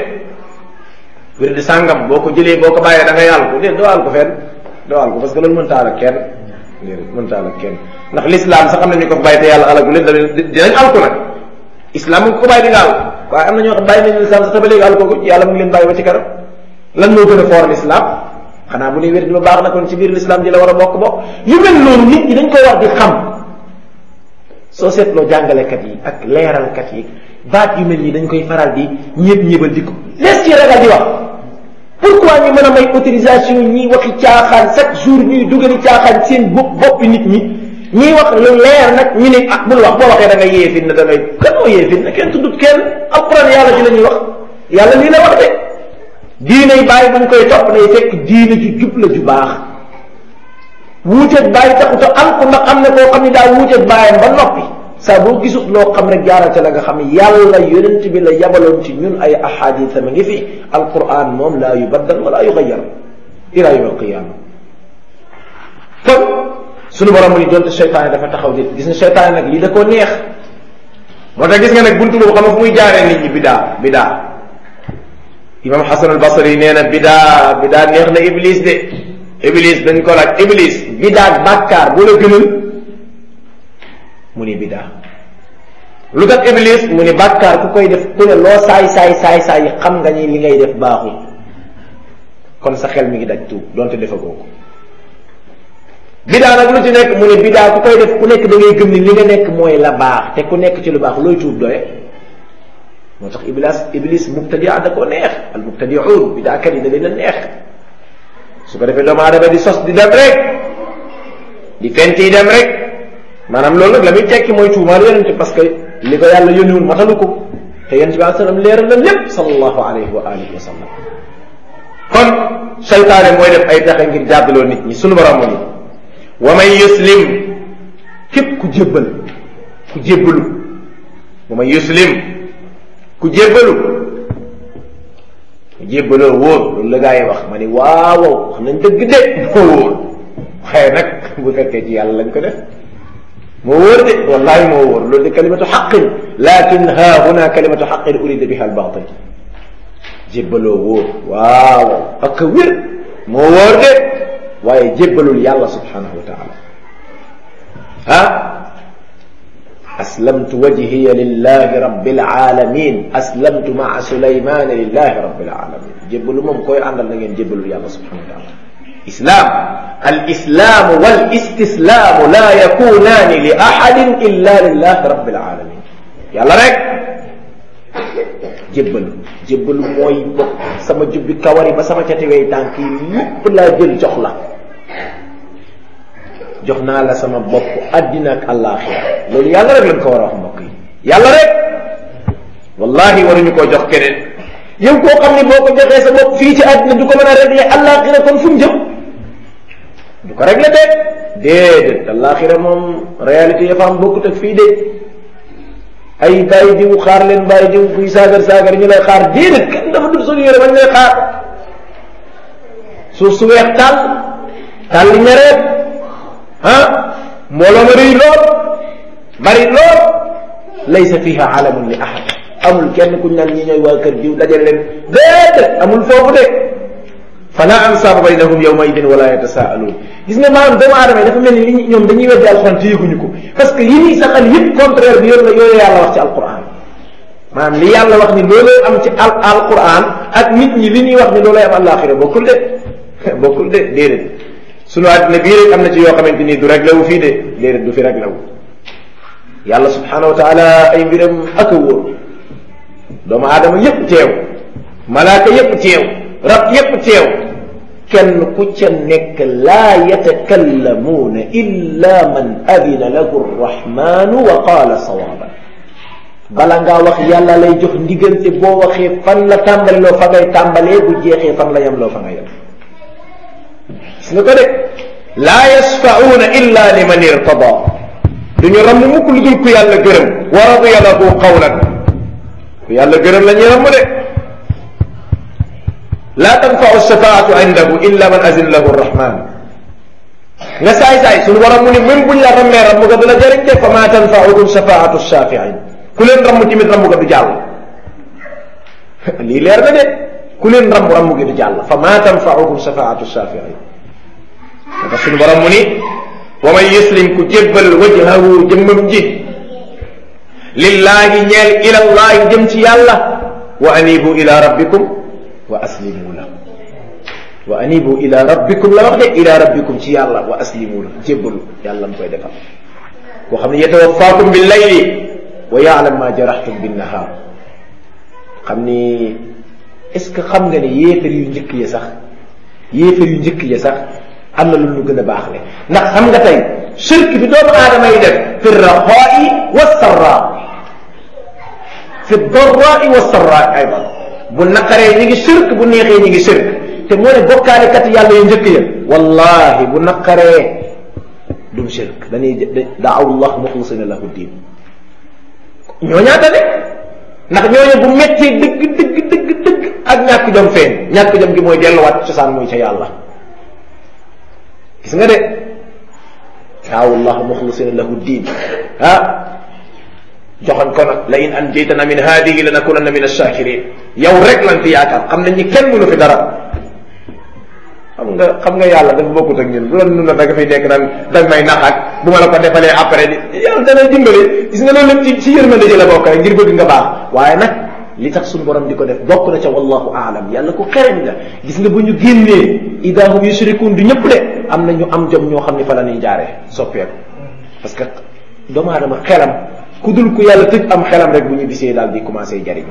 S2: wér di sàngam boo ko jëlee boo ko bàyyee da ngay alku de doo alku fenn doo alku parce que loolu mënta alak kenn déedéet mënta alak kenn ndax l'islam sax am na ñu ko bàyyi te yàlla alagu leen da dinañ alku nag islam mu ko bàyyi di nga alku waaye am na ñoo xam bàyyi nañu l'islam sax te ba léegi alku ko yàlla mu ngi leen bàyyi ba ci kanam lan moo gën a foor l'islam xanaa bu ne wér di lu baax na kon ci biir l'islam ji la war a bokk bokk yu mel noonu nit ñi dañ koy war di xam soo seetloo jàngalekat yi ak leeralkat yi baat yu mel nii dañ koy faral di ñëpp ñëbal di ko lees ci ragal di wax pourquoi ñu mën a may autorisation ñiy waxi caaxaan chaque jour ñuy dugali caaxaan seen bopp boppi nit ñi ñiy wax lu leer nag ñu ne ah bul wax boo waxee da ngay yeefin na da ngay kan moo yeefin na kenn tuddut kenn alquran yàlla ci la ñuy wax yàlla lii la wax de diine yi bàyyi buñ koy topp day fekk diine ju jub la ju baax wuuteeg bàyyi taxut a am ko ndax am na koo xam ne daa wuuteeg bàyyam ba noppi saa boo gisut loo xam rek jaaral ca la nga xam ne yàlla yonent bi la yabaloon ci ñun ay ahadith ma ngi fi alquran moom laa yubaddal wala yugayyar ila yawm alqiyama kon sunu borom mu ni doonte seytaane dafa taxaw di gis nga seytaane nag lii da koo neex moo tax gis nga nag buntu boobu xam nga fu muy jaaree nit ñi bidaa bidaa imam Hasan al Basri nee na bidaa bidaa neex na iblis de iblis dañ ko laaj iblis bidaa bàkkaar bu la gënal mu ni bidaa lu tax iblis mu ni bàkkaar ku koy def ku ne loo saay saay saay saay xam nga ni li ngay def baaxul kon sa xel mi ngi daj tuub donte defagoo ko bidaa nag lu ci nekk mu ne bidaa ku koy def ku nekk da ngay gëm ni li nga nekk mooy la baax te ku nekk ci lu baax looy tuub doye moo tax iblis iblis mubtadia da koo neex al mubtadiuun bidaakat yi da leen a neex su ko defee doomu aadama di sos di dem rek di fent yi dem rek maanaam loolu nag la muy tekki mooy tuumaal yonente parce que li ko yàlla yónniwul matalu ko te yonente bi alai sallam leeral na lépp sallallahu alayhi wa alihi wa sallam kon seytaane mooy def ay pexe ngir jàddaloo nit ñi sunu borom ni wa man yuslim képp ku jébbal ku jébbalu wa man yuslim ku jébbalu ku jébbaloo wóor loolu la gaa yi wax ma ni waaw xam nañ dëgg de moo wóor xëy nag bu fekkee ci yàlla lañ ko def moo wóor de wallahi moo wóor loolu de kalimatu xaqin lakin ha huna kalimatu xaqin urida biha al batil jébbaloo wóor waaw ak wér moo wóor de waaye jébbalul yàlla subhanahu wa taala ah aslamtu wajhiya lillahi rabbil alamin aslamtu maa sulaymana lillahi rabbil alamin jébbalu moom koy àndal na ngeen jébbalul yàlla subhanahu wa taala islam al islaamu wal istislaamu la yakunaani li ahadin illa lillahi rabbil alamin yàlla rek jébbalu jébbalu mooy bokk sama jubbi kawar yi ba sama catiwey tànk yi lépp laa jël jox la jox naa la sama bopp addina ak àllaaxira loolu yàlla rek lañ ko war a wax mbokk yi yàlla rek wallahi waruñu koo jox keneen yow koo xam ne boo ko joxee sa bopp fii ci àddina du ko mën a régler àllaaxira kon fu mu jëm du ko régler de déedéet àllaaxira moom réalité ya fa am bokkut ak fii de ay bàyyi diw xaar leen bàyyi diw buy saagar saagar ñu lay xaar déedéet kenn dafa dul solu yére bañ lay xaar suuf su weex tàll tàll ñareet ah mbooloo ma rëy lool bari lool laysa fiha alamun li ahad amul kenn kuñ naan ñi ñooy waa kër diw dajale leen déedéet amul foofu de fala ansaaba baynahum yawma idin wala yatasaaluun gis nga maanaam doomu aadama yi dafa mel ni li ñoom dañuy weddi alxuraan te yëguñu ko parce que yi ñuy saxal yëpp contraire bi yoon la yooyu yàlla wax ci alquran maanaam li yàlla wax ni looloo am ci al alquran ak nit ñi li ñuy wax ni looloo am àllaaxira bokkul de bokkul de déedéet sunu àddina bii rek am na ci yoo xamante ni du réglé wu fii de déedéet du fi réglé wu yàlla subhanahu wa taala ay mbiram ak a wóor doomu aadama yépp teew malaaka yépp teew rab yépp teew kenn ku ca nekk laa yatakallamuuna illa man adina lahu rrahmanu wa qaala sawaaban bala ngaa wax yàlla lay jox ndiggante boo waxee fan la tàmbali loo fa ngay tàmbalee bu jeexee fan la yem loo fa nga yem gis nga ko de laa yasfa'uuna illa liman irtada duñu ramm mukk lu dul ku yàlla gërëm wa radiya lahu qawlan ku yàlla gërëm la ñuy ramm de laa tanfau shafaatu indahu illa man azina lahu rrahman nga saay saay suñu borom mu ni même buñ la rammee ramm ga du la jëriñ de fa ma tanfauhum shafaatu shafiin ku leen ramm tamit ramm ga du jàll lii leer na de ku leen ramm ramm gi du jàll fa ma tanfauhum shafaatu shafiin dafa suñu borom mu ni wa man yuslim ku jébbal wajhahu jëmmam ji lillahi ñeel ilallahi jëm ci yàlla wa anibu ila rabbikum wa aslimu la wa anibu ila rabbikum la wax de ila rabbikum ci yàlla wa aslimu la jébbalu yàlla mu koy defal koo xam ne yatawaffaakum bil layli wa yaalam ma jaraxtum bin nahaar xam ni est ce que xam nga ne yéefar yu njëkk ya sax yéefar yu njëkk ya sax am na lu ñu gën a baax le ndax xam nga tey shirk bi doomu aadama yi def fi raxaai wa sarraa fi darraai wa sarraa aydan bu naqaree ñi ngi shirk bu neexee ñi ngi shirk te moo ne bokkaalekat yàlla yu njëkk ya wallahi bu naqaree dum shirk dañuy daaw llah muxlisina lahu diin ñoo ñaata de ndax ñooñu bu mettee dëgg dëgg dëgg dëgg ak ñàkk jom feeñ ñàkk jom gi mooy delluwaat cosaan muy ca yàlla gis nga de daaw llah muxlisina lahu diin ah joxoon ko nag la in anjaytana min hadihi lanakunanna min ash-shakirin yow rek lan fi yaakaar xam nañ ni kenn mënu fi dara xam nga xam nga yàlla dafa bokkut ak ñun bu doon nun na da nga fiy nekk naan da nga may nax ak bu ma la ko defalee après yàlla dana dimbale gis nga loolu lépp ci ci yërmande ji la bokk rek ngir bëgg nga baax waaye nag li tax suñu borom di ko def bokk na ca wallahu aalam yàlla ko xereñ la gis nga bu ñu génnee idahum yushrikun du ñëpp de am na ñu am jom ñoo xam ne fa la ñuy jaaree soppeeku parce que doomu aadama xelam ku dul ku yàlla tëj am xelam rek bu ñu bisee daal di commencé jariñu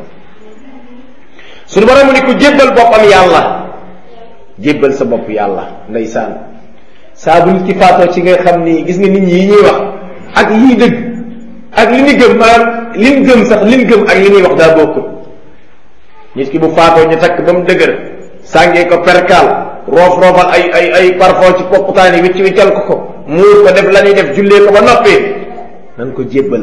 S2: suñu borom mu ni ku jébbal boppam yàlla jébbal sa bopp yàlla ndeysaan saa bu nit ki faatoo ci nga xam ni gis nga nit ñi yi ñuy wax ak yii dëgg ak li ñu gëm maanaam li ñu gëm sax li ñu gëm ak li ñuy wax daa bokkut nit ki bu faatoo ñu takk ba mu dëgër sàngee ko perkaal roof roofal ay ay ay parfum ci poqutaan yi wicc wiccal ko ko muur ko def la ñuy def jullee ko ba noppi nan ko jébbal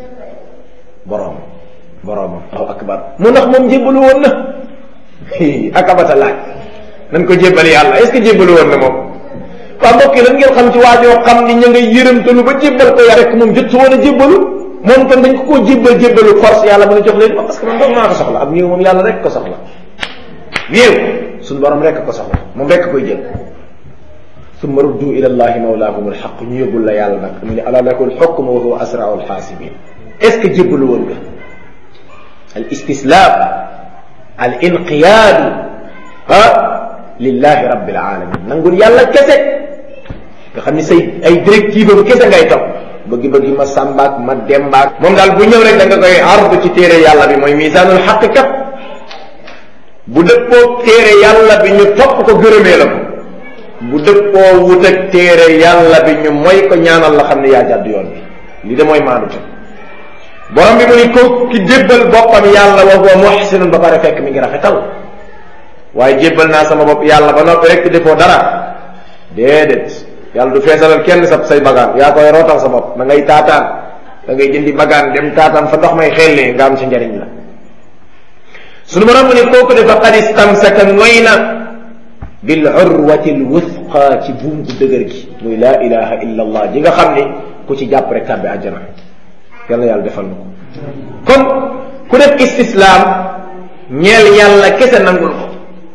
S2: boroom boroomam aw akbar mu ndax moom jébbalu woon na akabata laaj nan ko jébbal yàlla est ce que jébbalu woon na moom waa mbokk yi lan ngeen xam ci waajoo xam ni ña nga yërëmtalu ba jébbal ko ya rek moom jot su woon a jébbalu moom kon dañ ko koo jébbal jébbalu force yàlla mën a jox leen ma parce que man doog maa ko soxla ab néew moom yàlla rek ko soxla néew suñu borom rek ko soxla moom rek koy jël summa ruddu ila allahi mawlaahum alxaq ñu yóbbul la yàlla nag mu ne ala lakul xukmu wa huwa asrau alxaasibin est ce que jébbalu woon nga al istislaam al inqiyaadu ah lillahi rabbil alamin nangul yàlla kese nga xam ni say ay directive am kese ngay topp bëgg-bëgg ma sàmbaak ma dembaak moom daal bu ñëw rek da nga koy ardu ci téere yàlla bi mooy misaanul xaq kat bu dëppoo téere yàlla bi ñu topp ko gërëmee la ko bu dëppoo wut ak téere yàlla bi ñu mooy ko ñaanal la xam ne yaa jàdd yoon bi li de mooy maandu te borom bi mu ni ko ki jébbal boppam yàlla wa huwa muhsinun ba pare fekk mi ngi rafetal waaye jébbal naa sama bopp yàlla ba noppi rek defoo dara déedéet yàlla du feesalal kenn sa say bagaan yaa koy rootal sa bopp da ngay taataan da ngay jëndi bagaan dem taataan fa ndox may xellee nga am ci njariñ la sunu borom mu ne kooku de faqad istamsaka ngoy na bil urwati l wusqa ci buum gu dëgër gi muy laa ilaha illa allah ji nga xam ni ku ci jàpp rek tàbbi àjjana yàlla yàlla defal na ko kon ku def istislaam ñeel yàlla kese nangul ko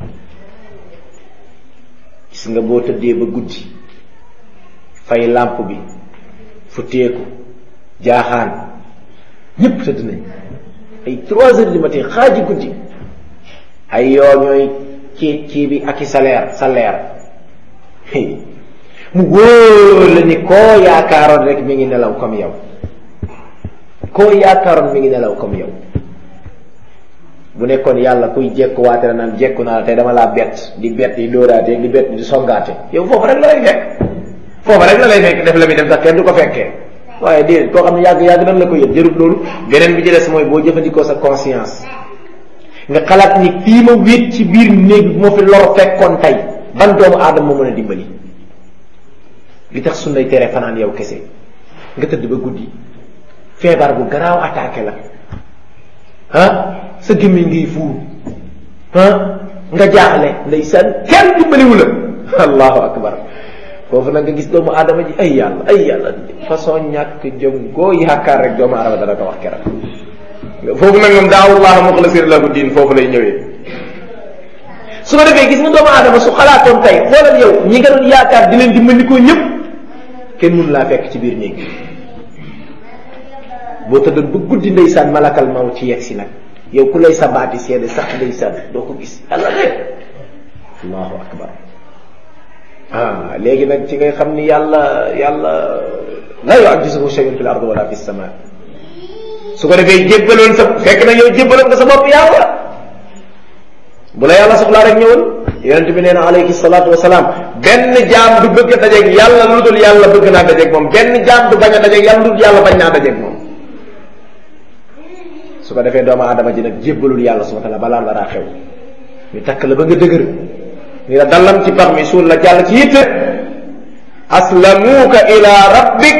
S2: gis nga boo tëddee ba guddi fay làmp bi fu teeku jaaxaan ñépp tëdd nañ ay trois heures du matin xaaji guddi ay yoo ñooy ci ci bi ak i salaire salaire mu wóor la ni koo yaakaaroon rek mi ngi nelaw comme yow koo yaakaaroon mi ngi nelaw comme yow bu nekkoon yàlla kuy jekkuwaate la naan jekku naa la te dama laa bett di bett di dóoraate di bett di songaate yow foofu rek la lay fekk foofu rek la lay fekk def la muy def sax kenn du ko fekkee waaye déedéet koo xam ne yàgg yàgg nan la ko yëg jërut loolu beneen bi ci des mooy boo jëfandikoo sa conscience nga xalaat ni fii ma wéet ci biir néeg bi moo fi lor fekkoon tey ban doomu aadama moo mën a dimbali li tax suñ lay tere fanaan yow kese nga tëdd ba guddi feebar bu garaaw attaqué la ah sa gémmiñ ngiy fuur ah nga jaaxle ndeysaan kenn dimbaliwu la allahu akbar foofu nag nga gis doomu aadama ji ay yàlla ay yàlla façon ñàkk jëm goo yaakaar rek doomu aadama dana ko wax keroog foofu nag moom daawullah muxlasir lahu diin foofu lay ñëwee su ko defee gis nga doomu aadama su xalaatoon tey xoolal yow ñi nga doon yaakaar di leen dimbandikoo ñëpp kenn mënu laa fekk ci biir néeg boo tëddoon ba guddi ndeysaan malakal maw ci yegg si nag yow ku lay sabaati seede sax ndeysaan doo ko gis yàlla de allahu akbar ah léegi nag ci ngay xam ni yàlla yàlla la yu'jizuhu shay'un fil ardi wala fis sama su ko defee jébbaloon sa fekk na yow jébbaloon nga sa bopp yàlla bu la yàlla soxlaa rek ñëwal yonent bi nee na alayhi salaatu wasalaam benn jaam du bëgg a dajeeg yàlla lu dul yàlla bëgg naa dajeeg moom benn jaam du bañ a dajeeg yàlla lu dul yàlla bañ naa dajeeg moom su ko defee doomu aadama ji nag jébbalul yàlla subhanahu wa ta'ala balaa dara xew ñu takk la ba nga dëgër ni la dallam ci pax mi suul la jàll ci yitte aslamuuka ila rabbik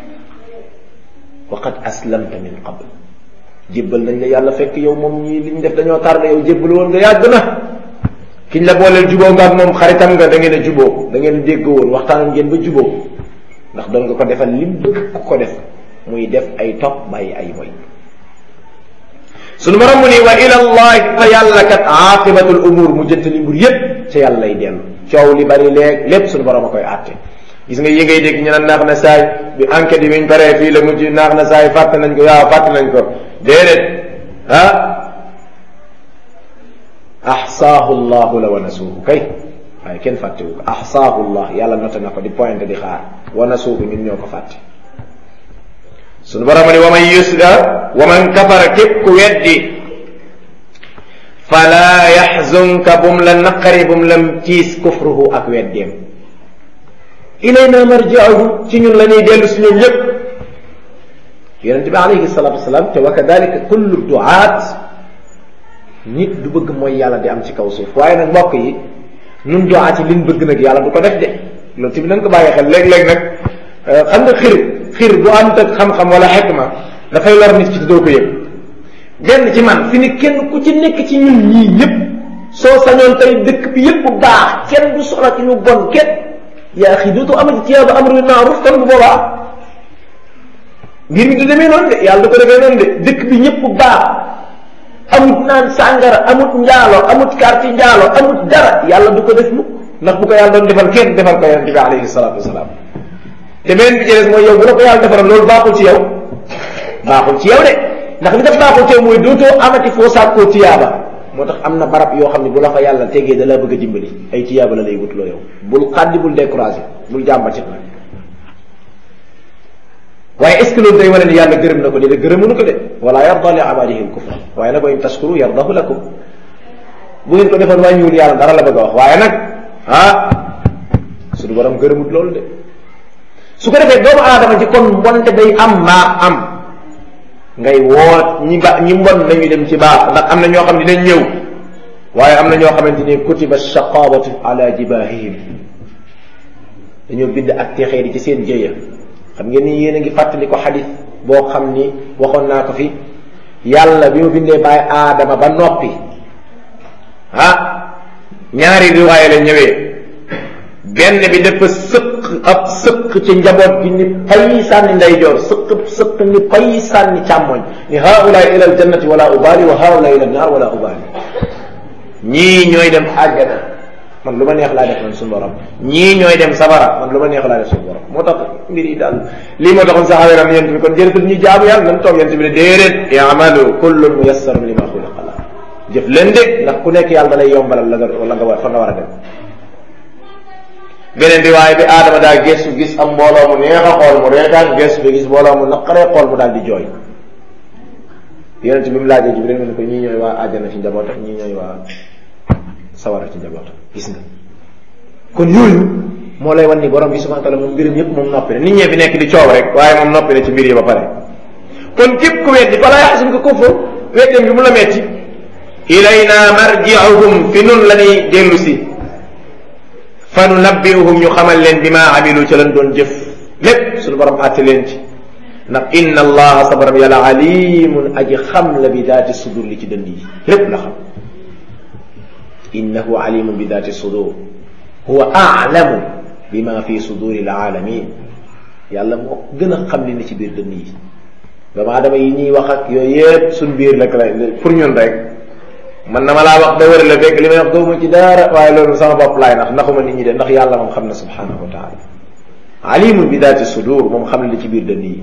S2: wa qad aslamta min qabl jébbal nañ la yàlla fekk yow moom ñii liñ def dañoo tardé yow jébbal woon nga yàgg na kiñ la booleel juboo nga ak moom xaritam nga da ngeen a juboo da ngeen a dégg woon waxtaan ngeen ba juboo ndax doon nga ko defal lim bëgg ku ko def muy def ay topp bàyyi ay moy sunu borom mu ni wa ila allahi fa yàlla kat aqibatul umur mu jënt li mbir yépp ca yàlla lay dellu coow li bari léeg lépp sunu borom a koy àtte gis nga yi ngay dégg ñu naan naax na saay bi enquête yi biñ paree fii la mujj naax na saay fàtte nañ ko waaw fàtte nañ ko déedéet ah ahsaahu llahu la wa nasuuhu kay waaye kenn fàttewu ko ahsaahu llah yàlla noté na ko di pointé di xaar wa nasuuhu ñun ñoo ko fàtte sunu borom ni wa man yusda wa man kafara képp ku weddi fala yaxzunka bum la naqari bum la tiis kufruhu ak weddeem ilayna marji'uhum ci ñun la ñuy dellu si ñoom yépp yonent bi alayhi salatu wasalaam te wa kadalika kullu duaat nit du bëgg mooy yàlla di am ci kaw suuf waaye nag mbokk yi nun duaat yi liñ bëgg nag yàlla du ko def de loolu tamit nañ ko bàyyi xel léeg-léeg nag xam nga xir xir bu am ak xam-xam wala xekma dafay lor nit ci te doo ko yëg benn ci man fi ni kenn ku ci nekk ci ñun ñii ñëpp soo sañoon tey dëkk bi yëpp baax kenn du soxla ci ñu bon kenn yaa xi dootu amati tiyaaba amru bil maaruf kon bu boobaa mbir mi du demee noonu de yàlla du ko defee noonu de dëkk bi ñëpp baax amut naan sàngara amut njaalo amut karti njaalo amut dara yàlla du ko def mukk ndax bu ko yàlla doon defal kenn defal ko yonente bi alayhi salaatu wasalaam te beneen bi ci des mooy yow bu la ko yàlla defaral loolu baaxul ci yow baaxul ci yow de ndax li def baaxul ci yow mooy dootoo amati foo sàkkoo tiyaaba moo tax am na barab yoo xam ne bu la fa yàlla tegee da la bëgg a dimbali ay tiyaaba la lay wutloo yow bul xaddi bul découragé bul jàmbatit nag waaye est ce que loolu day wane ni yàlla gërëm na ko de de gërëmunu ko de wala yarda li abadihi lkufra waaye nag wa in tashkuru yardahu lakum bu ngeen ko defoon wàññiwul yàlla dara la bëgg a wax waaye nag ah suñu borom gërëmut loolu de su ko defee doomu aadama ci kon mbonte day am maa am ngay woo ñi ba ñi mbon nañu dem ci baax ndax am na ñoo xam ne dinañ ñëw waaye am na ñoo xamante ni kutiba shaqawatu ala jibahihim dañoo bind ak texee di ci seen jëya xam ngeen ni yéen a ngi fàttali ko xadis boo xam ni waxoon naa ko fi yàlla bi mu bindee bàyyi aadama ba noppi ah ñaari riwaaya la ñëwee benn bi dafa sëq ab sëq ci njaboot gi ni pay sànni ndeyjoor sëq sëq ni pay sànni càmmoñ ni haulaay ila aljannati wala ubaali wa haulaay ila naar wala ubaali ñii ñooy dem àjjana man lu ma neex laa def man suñu borom ñii ñooy dem safara man lu ma neex laa def suñu borom moo tax mbir yi daal lii moo taxoon saxawe ram yent bi kon jërëtul ñu jaamu yàlla nan toog yent bi ne déedéet i'malu kullun muyassarun lima xuliqa la jëf leen de ndax ku nekk yàlla da lay yombalal la nga la nga war fa nga war a dem beneen bi waaye bi aadama daa gestu gis am mbooloo mu neex a xool mu reetaan gestu bi gis mbooloo mu naqaree xool mu daal di jooy yonent bi mu laajee Jibril mu ne ko ñii ñooy waa àjjana ci njabootam ñii ñooy waa sawara ci njabootam gis nga kon yooyu moo lay wan ni borom bi subhanahu wa taala moom mbirum yëpp moom noppi na nit ñee fi nekk di coow rek waaye moom noppi na ci mbir yi ba pare kon képp ku weddi fala yaxsun ko kufur weddem bi mu la metti ilayna marji'uhum fi nun la ñuy dellu si fa nunabbi'uhum ñu xamal leen bi ma amilu ca lañ doon jëf lépp suñu borom àtte leen ci ndax inna allaha sa borom yàlla alimun aji xam la bi daati sudur li ci dënd yi lépp la xam innahu alimun bi daati sudur huwa a'lamu bima fi suduri alaalamin yàlla moo gën a xam li ne ci biir dënn yi doomu aadama yi ñuy wax ak yooyu yëpp suñ biir la pour ñun rek man na ma laa wax da wër la fekk li may wax doomu ci dara waaye loolu sama bopp laay ndax naxuma nit ñi de ndax yàlla moom xam na subhanahu wa taala alimun bi daati sudur moom xam ne li ci biir dënn yi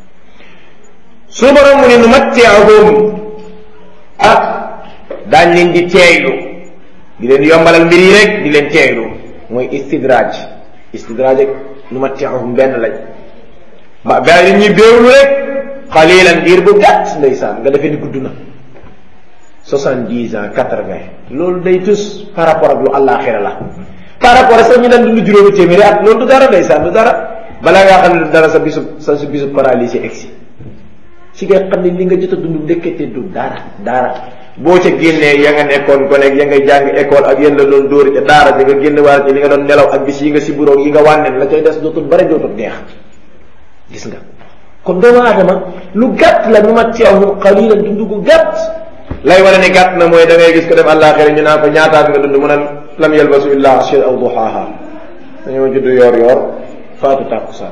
S2: su borom mu ne nu matti'uhum ah daañ leen di teeylu di leen yombalal mbir yi rek di leen teeylu mooy istidraaj istidraaj ak nu matti'uhum benn lañ ba ba li ñuy béewlu rek xalilan diir bu gàtt ndeysaan nga defee ni gudd na soixante-dix ans quatre-vingt loolu day tus par rapport ak lu àllaaxira la par rapport ak sax ñu daan dund juróomi téeméeri at loolu du dara ndeysaan du dara balaa ngaa xam ne du dara sa bisub sa bisub paralysé egsi ci nga xam ne li nga jot a dund ndekete du dara dara boo ca génnee ya nga nekkoon ko nekk ya nga jàng école ak yéen la doon dóori ca daara ja nga génn waar ci li nga doon nelaw ak bis yi nga si buroog yi nga wànneen la cay des dootul bare dootul neex gis nga kon doomu aadama lu gàtt la nu ma teewum xalilan dund gu gàtt lay wane ni gàtt na mooy da ngay gis ko dem àllaaxira ñu naan ko ñaataat nga dund mu ne lam yalbasu illa ashir aw duhaaha dañoo judd yoor yoor faatu tàkkusaan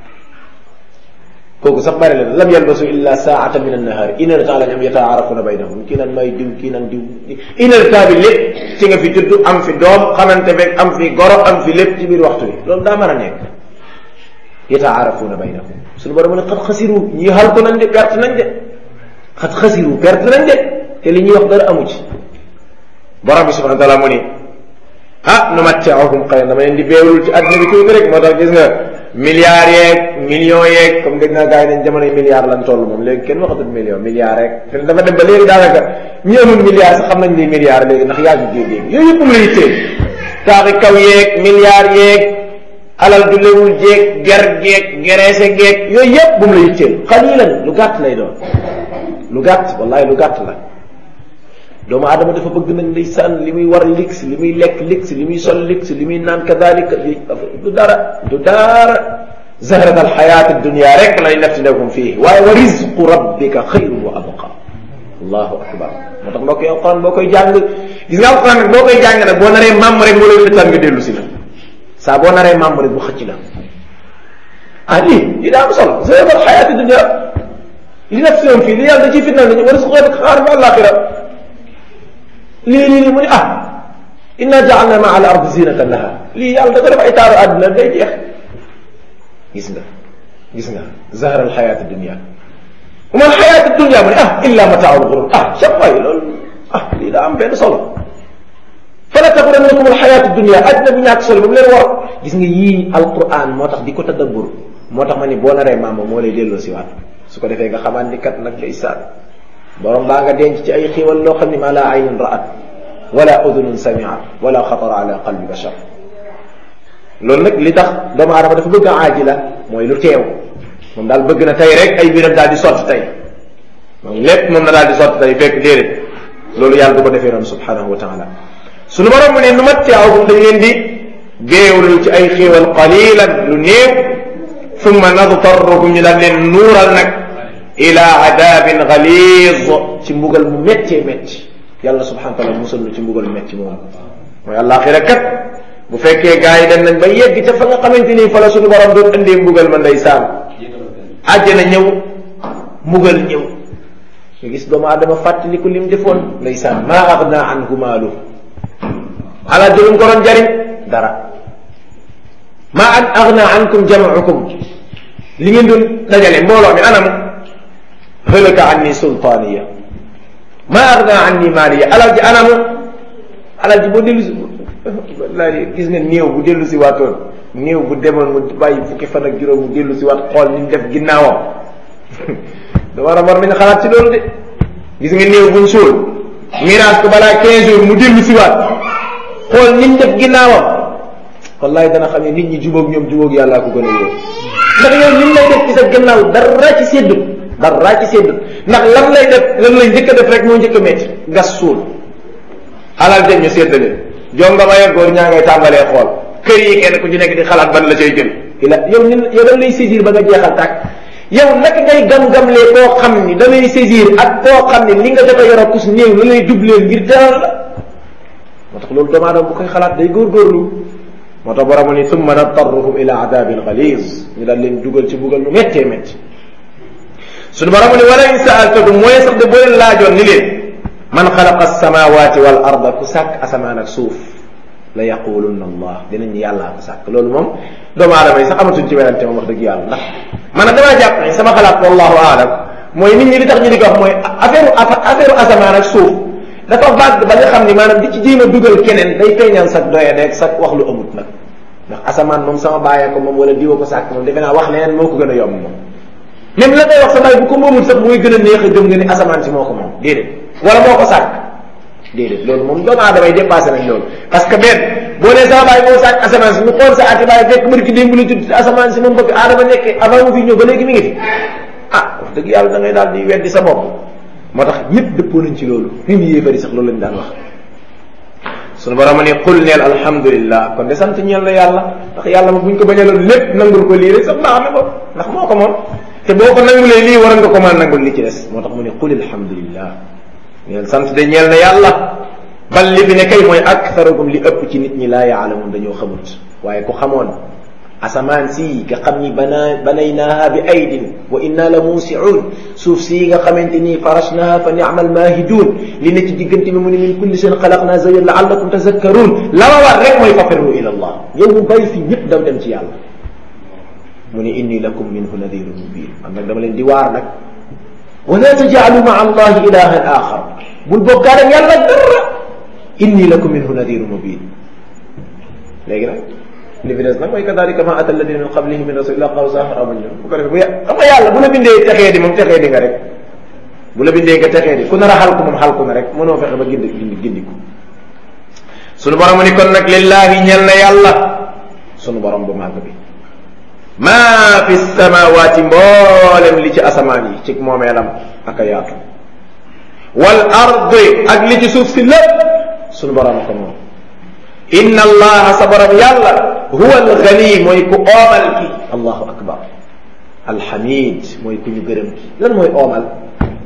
S2: kooku sax bari leen lam yalbasu illa saata min annahaari une heure temps la ñu am yataarafuna baynahum kii naan may diw kii naan diw une heure temps bi lépp ci nga fi judd am fi doom xamante beeg am fi goro am fi lépp ci biir waxtu bi loolu daa mën a nekk yataarafuna baynahum suñu borom ne xat xasiru ñii xal ko nañ de perte nañ de xat xasiru perte nañ de te li ñuy wax dara amu ci borom bi subhanahu wa taala mu ni ah nu matti'uhum xëy dama leen di beewlul ci àddina bi tuuti rek moo tax gis nga milliards yeeg millions yeeg comme dégg naa gars yi nañ jamonoy milliards lan toll moom léegi kenn waxatul million milliards rek te dafa dem ba léegi daanaka ñi amul milliards sax xam nañ ni milliards léegi ndax yaa ngi géej léegi yooyu yëpp mu lay téye taaxi kaw yeeg milliards yeeg alal du lewul jeeg ger geeg gereese geeg yooyu yëpp bu mu lay téye xalilan lu gàtt lay doon lu gàtt wallahi lu gàtt la doomu aadama dafa bëgg nag ndeysaan li muy war lix li muy lekk lix li muy sol lix li muy naan kadalika du dara du dara zahrat alxayat dunia rek lay naftinahum fii waaye wa rizqu rabbika xayrun wa abqa allahu akbar moo tax mbokk yi alquran boo koy jàng gis nga alquran nag boo koy jàng nag boo naree maam rek moo lay xëccal nga dellu si nag saa boo naree membre rek bu xëcc la ah lii lii daa am solo zéébal xayaati dunya li nag si fii li yàlla da ciy fitnal nañu war a suqee xaar bi àllaaxira lii lii lii mu ne ah inna jaalna maa al ardi zinatan laha lii yàlla da ko def ay taaru àdduna day jeex gis nga gis nga zahara al xayaati dunya wa ma al xayaati dunya mu ne ah illa mataaul gurur ah chaque fois loolu ah lii daa am benn solo fala taxurannakum al xayaatu dunya àdduna bu ñàkk solo ba mu leen war gis nga yii alquran moo tax di ko tadabbur moo tax ma ni boo naree maama moo lay delloo si waat su ko defee nga xamaan ni kat nag day saan borom baa nga denc ci ay xiiwal loo xam ni maa laa aynun ra'at wala udunun samiat wala xatara ala qalbi bashar loolu nag li tax doomu aadama dafa bëgg a aajila mooy lu teew moom daal bëgg na tey rek ay biram daal di sotti tey moom lépp moom na daal di sotti tey fekk déedéet loolu yàlla du ko defee noonu subhanahu wa taala suñu borom mu ne nu mattiawum dañ leen di géewlu ci ay xiiwal qalilan lu néew summa nadtarruhum ñu daal leen nuural nag ila adabin galiz ci mbugal mu méttee métti yàlla subhanahu wa taala musal nu ci mbugal métti moom mooy àllaaxira kat bu fekkee gars yi dem nañ ba yegg ca fa nga xamante ni fa la suñu borom doon indee mbugal ma ndeysaan àjjana ñëw mbugal ñëw nga gis doomu aadama fàttaliku lim defoon ndeysaan maa agna anhu maalu ala jëlum ko doon jariñ dara maa an agna ankum jamaukum li ngeen doon dajale mbooloo mi anam halaka anni sultaaniya maa agna anni maaliya alal ji anamu alal ji boo dellu si wallahi gis nga néew bu dellu si waatoon néew bu demoon mu bàyyi fukki fan ak juróom mu dellu si waat xool ni mu def ginnaawam da war a war nañu xalaat ci loolu de gis nga néew buñ suul miraas ko balaa 15 jours mu dellu si waat xool ni mu def ginnaawam wallahi dana xam ne nit ñi jubóog ñoom jubóog yàllaa ko gën a wóor ndax yow li mu lay def ci sa gannaaw dara ci séddu dara ci séddu ndax lan lay def lan lay njëkk a def rek moo njëkk a métti gas suul alal dem ñu séddale jonga ma góor ñaa ngay tàmbalee xool kër yi kenn ku ci nekk di xalaat ban la cay jël ila yow ni yow dañ lay saisir ba nga jeexal tàkk yow naka ngay gam-gamlee koo xam ni da lay saisir ak koo xam ni li nga jot a yor a kus néew la lay dubleel ngir teral la moo tax loolu doomu aadama bu koy xalaat day góorgóorlu moo tax borom ni summa natarruhum ila adabin galiz ñu daal leen dugal ci bugal lu méttee métti suñu borom ni wala in saaltakum mooy sax de boo leen laajoon ni leen man xalaqa alsamawati wal arda ku sàkk asamaan ak suuf la yaqulunna allah dinañ yàllaa ko sàkk loolu moom doomu aadama yi sax amatuñ ci werante moom wax dëgg yàlla ndax man damaa jàpp ne sama xalaat wallahu aalam mooy nit ñi li tax ñu di ko wax mooy affaire affaire asamaan ak suuf dafa vague ba nga xam ni maanaam di ci jéem a dugal keneen day feeñal sax doye nekk sax wax lu amut nag ndax asamaan moom sama bàyyee ko moom wala diwa ko sàkk moom defe naa wax leneen moo ko gën a yomb moom même la ngay wax sa baay bu ko moomul sax mooy gën a neex a gëm nga ni asamaan si moo ko moom déedéet wala moo ko sàkk déedéet loolu moom doomu aadama yi dépassé nañ loolu parce que benn boo nee sama baay moo sàkk asamaan si ñu xool sa ati baay fekk mbir ki démb la judd asamaan si moom bëgg aadama nekkee avant mu fi ñëw ba léegi mi ngi fi ah wax dëgg yàlla da ngay daal di weddi sa bopp moo tax ñëpp dëppoo nañ ci loolu même yéefari sax loolu lañ daan wax sunu borom ne qul neel alhamdulillah kon de sant ñeel na yàlla ndax yàlla ma buñ ko bañaloon lépp nangul ko lii rek sax baax na ko ndax moo ko moom te boo ko nangulee lii waroon nga ko mën a nangul li ci des moo tax mu ne qul alhamdulillah ñeel sant de ñeel na yàlla bal li fi ne kay mooy aktharukum li ëpp ci nit ñi laa yaalamun dañoo xamut waaye ku xamoon asamaan si nga xam ni bana banaynaaha bi aydin wa inna la muusiun suuf si nga xamante ni farashnaha fa ni'mal maahidun li ne ci diggante bi mu ne min kulli shay'in xalaqna zawjan la'allakum tazakkarun la ma war rek mooy fafirru ila allah yow mu bàyyi fi ñëpp daw dem ci yàlla mu ne inni lakum minhu nadirun mubin man nag dama leen di waar nag wala taj'alu ma'a allahi ilahan axar bul bokkaale ak yàlla dara inni lakum minhu nadirun mubin léegi nag li fi des nag mooy kadalika ma ata alladina min qablihi min rasulillah qalu sahar amañ bu ko defee bu xam nga yàlla bu la bindee texee di moom texee di nga rek bu la bindee nga texee di ku nar a xalku moom xalku na rek mënoo fexe ba gindi gindi gindiku sunu borom ni kon nag lillahi ñel na yàlla sunu borom bu màgg bi maa fi samawaati mboolem li ci asamaan yi ci moomeelam ak a yaatu wal ardi ak li ci suuf si lépp sunu borom ko moom inna allaha sa borom yàlla huwa alghani mooy ku oomal ki allahu akbar alhamid mooy ku ñu gërëm ki lan mooy oomal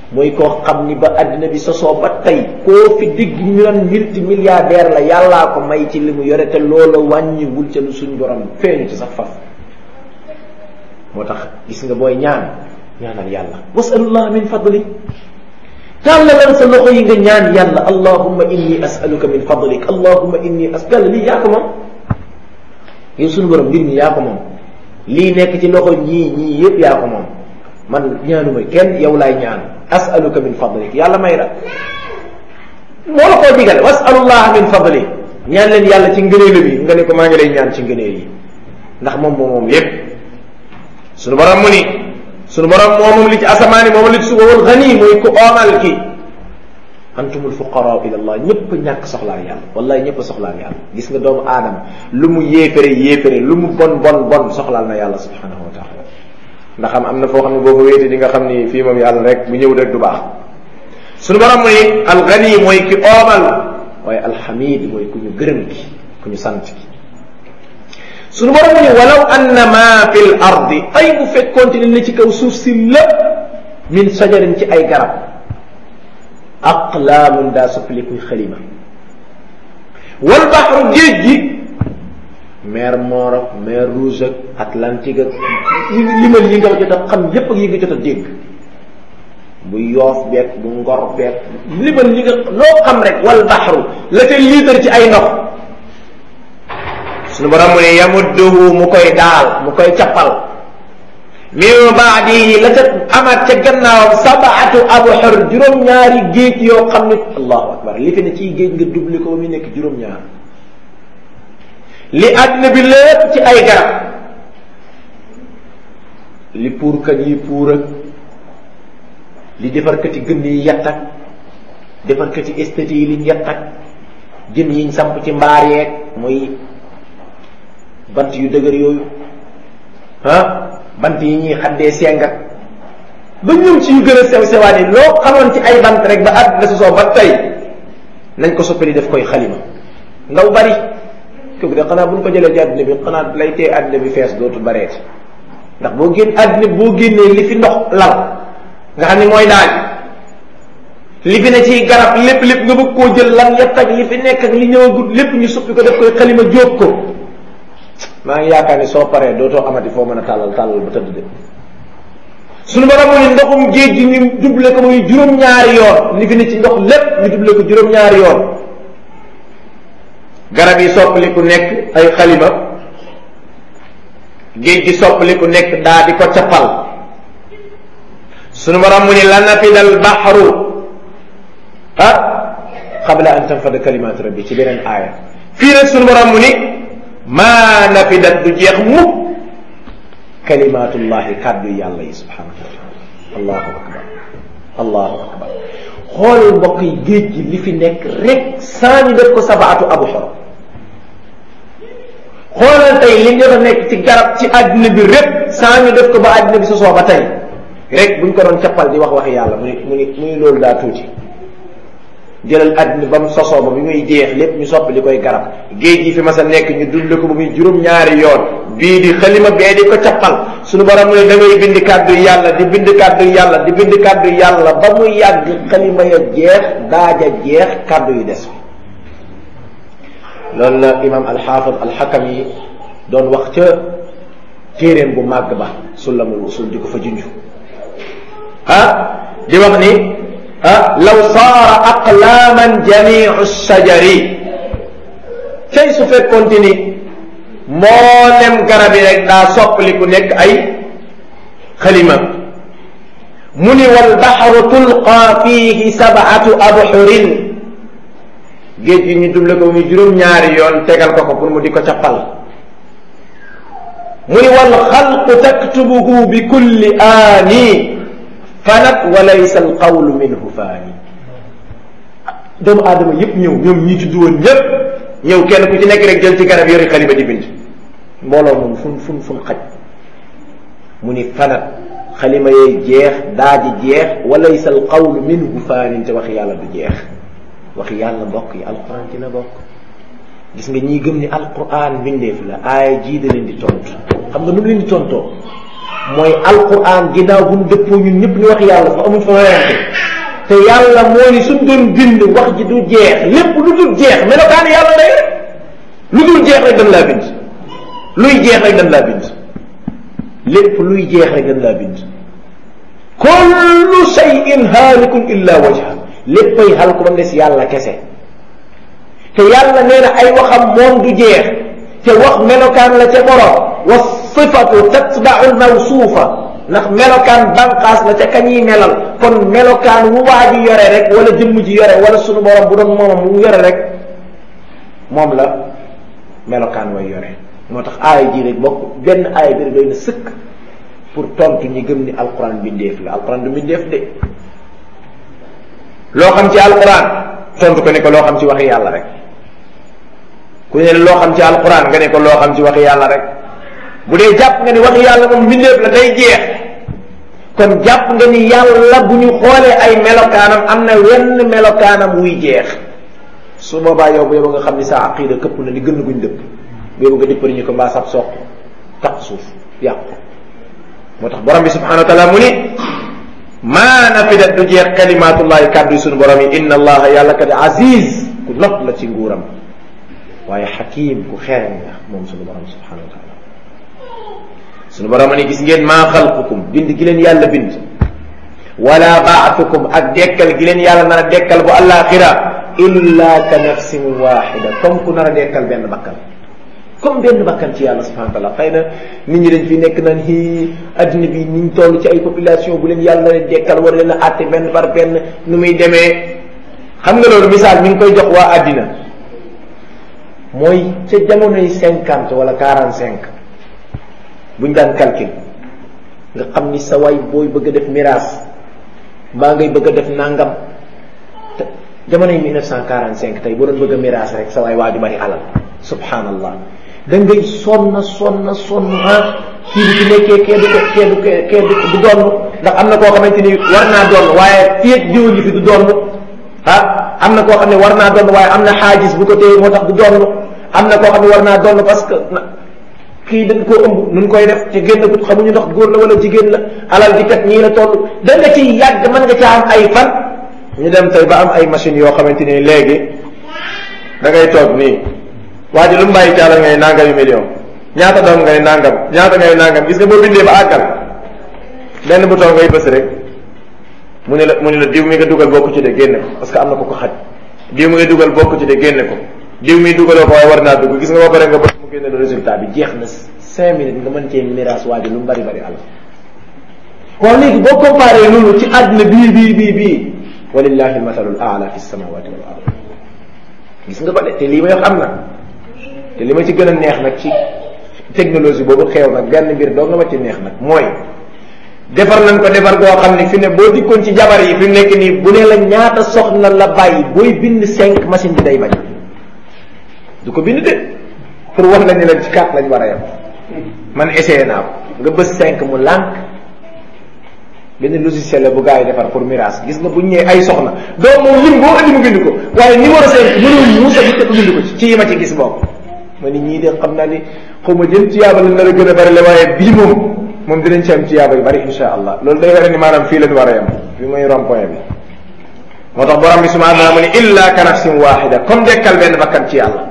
S2: mooy koo xam ni ba àddina bi sosoo ba tey koo fi digg ñu naan multi milliardaire la yàllaa ko may ci li mu yore te loola wàññiwul ca lu suñ borom feeñu ci sax faf moo tax gis nga booy ñaan ñaanal yàlla wasalullah min fadli tàllalal sa loxo yi nga ñaan yàlla allahumma inni asaluka min fadlik allahumma inni as yàlla lii yaa ko moom yow suñu borom mbir mi yaa ko moom lii nekk ci loxo ñii ñii yépp yaa ko moom man ñaanuma kenn yow laay ñaan asaluka min fadlik yàlla may la moo la koo digal wasalullah min fadlik ñaan leen yàlla ci ngëneelu bi nga ne ko maa ngi lay ñaan ci ngëneel yi ndax moom moom moom yépp suñu borom mu ni suñu borom moomam li ci asamaani moomam li ci suba wal xani mooy ku oomal ki antumul fuqara ila allah ñëpp ñàkk soxlaal yàlla wallahi ñëpp soxlaal yàlla gis nga doomu aadama lu mu yéefere yéefere lu mu bon bon bon soxlaal na yàlla subhanahu wa taala ndax am am na foo xam ne boo ko wéete di nga xam ni fii moom yàlla rek bu ñëw rek du baax suñu borom mu ni alxani mooy ki oomal waaye alxamid mooy ku ñu gërëm ki ku ñu sant ki suñu borom mu ni walaw anna ma fi l ardi ay bu fekkoonte ne li ci kaw suuf si lépp min sajarin ci ay garab aqlaamun daa soppalikuy xalima wal baxru géej gi mer Mor ak mer Rouge ak Atlantique ak limal yi nga jot a xam yépp ak yi nga jot a dégg bu yoof beeg bu ngor beeg limal yi nga loo xam rek wal baxru la ca liitar ci ay ndox suñu borom mu ne yamudduhu mu koy daal mu koy cappal min baadihi la ca amaat ca gannaawam sabaatu abxur juróom-ñaari géej yoo xam ne allahu akbar li fi ne ciy géej nga doublé ko ba muy nekk juróom-ñaar li àddina bi lépp ci ay garab li puurkat yi puur ak li defarkati gën yi yett ak defarkati esthétique yi liñ yett ak jën yiñ samp ci mbaar yeeg muy bant yu dëgër yooyu ah bant yi ñuy xaddee senga ba ñëw ci yu gën a sew sewaan yi loo xamoon ci ay bant rek ba àddina sosoo ba tey nañ ko soppali def koy xalima ndaw bari kooku de xanaa bu ñu ko jëlee ci àddina bi xanaa lay tee àddina bi fees dootu bareeti ndax boo génn àddina boo génnee li fi ndox lal nga xam ni mooy daaj li fi ne ci garab lépp lépp nga bëgg koo jël lan yett ak li fi nekk ak li ñëwagut lépp ñu suppi ko def koy xalima jóob ko maa ngi yaakaar ni soo paree dootoo amati foo mën a tàllal tàllal ba tëdd de suñu borom mu ni ndoxum géej gi ñu doublé ko muy juróom-ñaari yoon li fi ne ci ndox lépp ñu doublé ko juróom-ñaari yoon garab yi soppali ku nekk ay xalima géej gi soppali ku nekk daa di ko cappal suñu borom mu ni la nafida al baxru ah qabla an tanfada kalimaatu rabbi ci beneen aaya fii nag suñu borom mu ni maa nafidat du jeex mukk kalimaatullahi kàddu yàlla yi subhanahu wa taala allahu akbar allahu akbar xoolal mbokk yi géej gi li fi nekk rek saa ñu def ko sabaatu abu xor xoolal tey li nga nekk ci garab ci àddina bi rek saa ñu def ko ba àddina bi sosoo ba tey rek buñ ko doon cappal di wax waxi yàlla mu ni mu ni mu ni loolu daa tuuti jëlal àddina ba mu sosoo ba bi muy jeex lépp ñu soppi di koy garab géej gi fi mas a nekk ñu dund ko ba muy juróom-ñaari yoon bii di xalima bee di ko cappal suñu borom mu ne da ngay bind kàddu yàlla di bind kàddu yàlla di bind kàddu yàlla ba mu yàgg xalima ya jeex daaja jeex kàddu yi des loolu la imam alxaafid alxakam yi doon wax ca téeréem bu màgg ba sulamul usul di ko fa junj ah di wax ni ah law saara aqlaaman jamiu sajari tey su fekkoonte ni mboolem garab yi rek daa soppali ku nekk ay xalima mu ni wal baxru tulqa fiihi sabatu abxurin géej gi ñu duble ko muy juróom-ñaari yoon tegal ko ko pour mu di ko cappal mu ni wal xalqu taktubuhu bi kulli aani fanat wa laysa al qawlu minhu faani doomu aadama yépp ñëw ñoom ñi tudd woon ñépp ñëw kenn ku ci nekk rek jël ci garab yori xalima di bind mbooloo moom fun fun fun xaj mu ni fanat xalima yee jeex daaji jeex wa laysa al qawlu minhu faanin te waxi yàlla du jeex waxi yàlla bokk yi alquran dina bokk gis nga ñii gëm ni alquran mbindeef la aaya jii da leen di tontu xam nga nu mu leen di tontoo mooy alquran ginnaaw bu ñu dëppoo ñun ñëpp ñu wax yàlla fa amuñ fa werante te yàlla moo ni suñ doon bind wax ji du jeex lépp lu dul jeex melokaan yàlla lay rek lu dul jeex rek dañ laa bind luy jeex rek dañ laa bind lépp luy jeex rek dañ laa bind kullu shay'in haalikun illa wajha léppay xal ko ba des yàlla kese te yàlla nee na ay waxam moom du jeex te wax melokaan la ca borom wa sifatu tatba'u al-mawsuufa ndax melokaan banqaas la ca kañuy melal kon melokaan wu waa ji yore rek wala jëmm ji yore wala sunu borom bu doon moomam mu yore rek moom la melokaan way yore moo tax aaya ji rek bokk benn aaya bi rek doy na sëkk pour tontu ñi gëm ni alquran bindeef la alquran du bindeef de loo xam ci alquran tontu ko ne ko loo xam ci waxi yàlla rek ku ne loo xam ci alquran nga ne ko loo xam ci waxi yàlla rek bu dee jàpp nga ni waxi yàlla moom bindeef la day jeex kon jàpp nga ni yàlla bu ñu xoolee ay melokaanam am na wenn melokaanam wuy jeex su boobaa yow bu yow nga xam ni sa aqida këpp na ni gën guñ dëpp bu yow nga dippari ñu ko mbaa sab soq taq suuf yàqu moo tax borom bi subhanahu wa taala mu ni maa nafidat du jeex kalimatullahi kàddu yi suñu borom yi inna allaha yàlla kat aziz ku not la ci nguuram waaye xakim ku xereñ la moom suñu borom subhanahu wa taala suñu borom ni gis ngeen maa xalqukum bind gi leen yàlla bind wala baatukum ak dekkal gi leen yàlla nar a dekkal bu alaxira illa ka nafsin waxida comme ku nar a dekkal benn bakkan comme benn bakkan ci yàlla subhanahu wa taala xëy na nit ñi dañ fi nekk naan hi adduna bi niñ toll ci ay population bu leen yàlla leen dekkal war leen a àtte benn par benn nu muy demee xam nga loolu misaal mi ngi koy jox waa addina mooy ca jamonoy cinquante wala quarante cinq buñ daan calcul nga xam ni sa waay booy bëgg a def miraas mbaa ngay bëgg a def nangam te jamonoy 1945 tey boo doon bëgg a miraas rek sa waay waa ju bari alal subhanallah da ngay sonn sonn sonn ah kii bi ci nekkee kee du ko kee du kee du du donn ndax am na koo xamante ni war naa donn waaye fii ak jiw ngi fi du donn ah am na koo xam ne war naa donn waaye am na xaajis bu ko téye moo tax du donn am na koo xam ne war naa donn parce que kii dañ koo ëmb nun koy def te génn gut xamuñu ndax góor la wala jigéen la alal ji kat ñii la toll da nga ciy yàgg mën nga caa am ay fan ñu dem tey ba am ay machines yoo xamante ni léegi da ngay toog nii waa ji lu mu bàyyi caala ngay nangami million ñaata doom ngay nangam ñaata ngay nangam gis nga boo bindee ba àggal benn bouton ngay bës rek mu ne la mu ne la diw mi nga dugal bokk ci de génne ko parce que am na ko ko xaj diw mi nga dugal bokk ci de génne ko diw mi dugaloo ko waaye war naa dugg gis nga boo pare nga bës mu génne le résultat bi jeex na cinq minutes nga mën cee miraas waa ji lu mu bari bari alal waaw léegi boo comparé loolu ci àdduna bii bii bii bii walillahi almathalul aala fi samawati wal ard gis nga ko de te lii may wax am na te li ma ci gën a neex nag ci technologie boobu xew nag benn mbir doo nga ma ci neex nag mooy defar nañ ko defar goo xam ne fi ne boo dikkoon ci jabar yi fi mu nekk nii bu ne la ñaata soxna la bàyyi booy bind cinq machine bi day bañ du ko bind de pour wax la ni la ci quatre lañ war a yem man essayé naa ko nga bës cinq mu lànk benn logiciel la bu gars yi defar pour mirage gis nga bu ñëwee ay soxna doo moom lim boo indi mu bind ko waaye numéro cinq mënul muusa bi te ko bind ko ci ci yi ma ci gis boobu ma ni ñii de xam naa ni xaw ma jëm tiyaaba la nar a gën a bari la waaye bii moom moom dinañ ci am tiyaaba yu bari insha allah loolu day wara ni maanaam fii lañ war a yem fii mooy rond point bi moo tax borom bi subhanahu wa taala mu ni illa ka nafsin waxida comme dekkal benn bakkan ci yàlla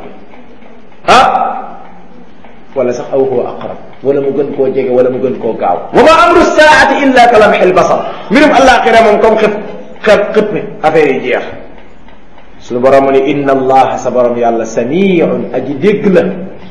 S2: ah wala sax aw huwa aqrab wala mu gën koo jege wala mu gën koo gaaw wa ma amru saati illa ka lamxil basar mbirum àllaaxira moom comme xëpp xëpp xëpp affaire yi jeex suñu borom mu ni inna allaha sa borom yàlla samiun aji dégg la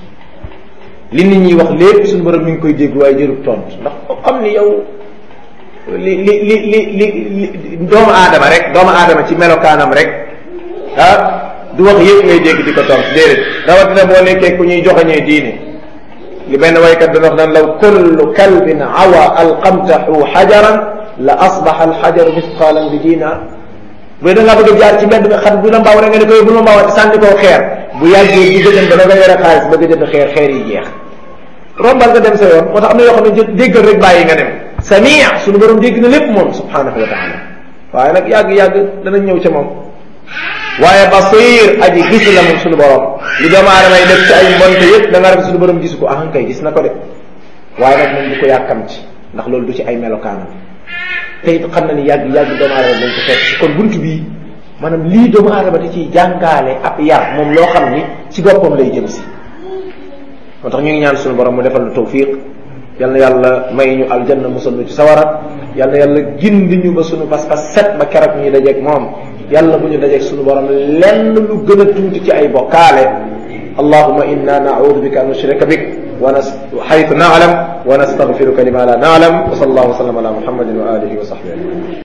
S2: li nit ñi wax lépp suñu borom mi ngi koy dégg waaye jërub tontu ndax xam ni yow li li li li li doomu aadama rek doomu aadama ci melokaanam rek ah du wax yëpp ngay dégg di ko tontu déedéet rawatina boo nekkee ku ñuy joxañee diine li benn waykat dana wax naan law kullu kalbin awa alqamtahu xajaran la asbaxa alxajaru misqaalan bi diinaar bu da ngaa bëgg a jaar ci mbedd mi xam bu la mbaaw rek nga ne koy bu la mbaawati sànni koo xeer bu yàggee di gëjën ba da nga yore xaalis bëgg a jënd xeer xeer yi jeex rombal nga dem sa yoon moo tax am na yoo xam ne déggal rek bàyyi nga dem samia suñu borom dégg na lépp moom subhanahu wa taala waaye nag yàgg-yàgg danañ ñëw ca moom waaye basir aji gis la moom suñu borom li doomu aadama yi def ci ay mbonte yëpp da nga rek suñu borom gisu ko ah kay gis na ko de waaye nag moom du ko yàkkam ci ndax loolu du ci ay melokaanam te it xam na ni yàgg yàgg doomu aadama dañ ko fekk kon bunt bii maanaam lii doomu aadama da ciy jàngaale ab yar moom loo xam ni ci boppam lay jëm si moo tax ñu ngi ñaan suñu borom mu defal lu tawfiq yal na yàlla may ñu aljanna musal ñu ci sawara yal na yàlla gindi ñu ba suñu pas-pas set ba keroog ñu dajeeg moom yàlla bu ñu dajeeg suñu borom lenn lu gën a tuuti ci ay bokkaale allahuma inna naudu bika an nushrika bik wa nas xaytu naalam wa nastaghfiruka lima la naalam wa sallallahu wa sallam ala muhammadin wa alihi wa sahbihi ajmain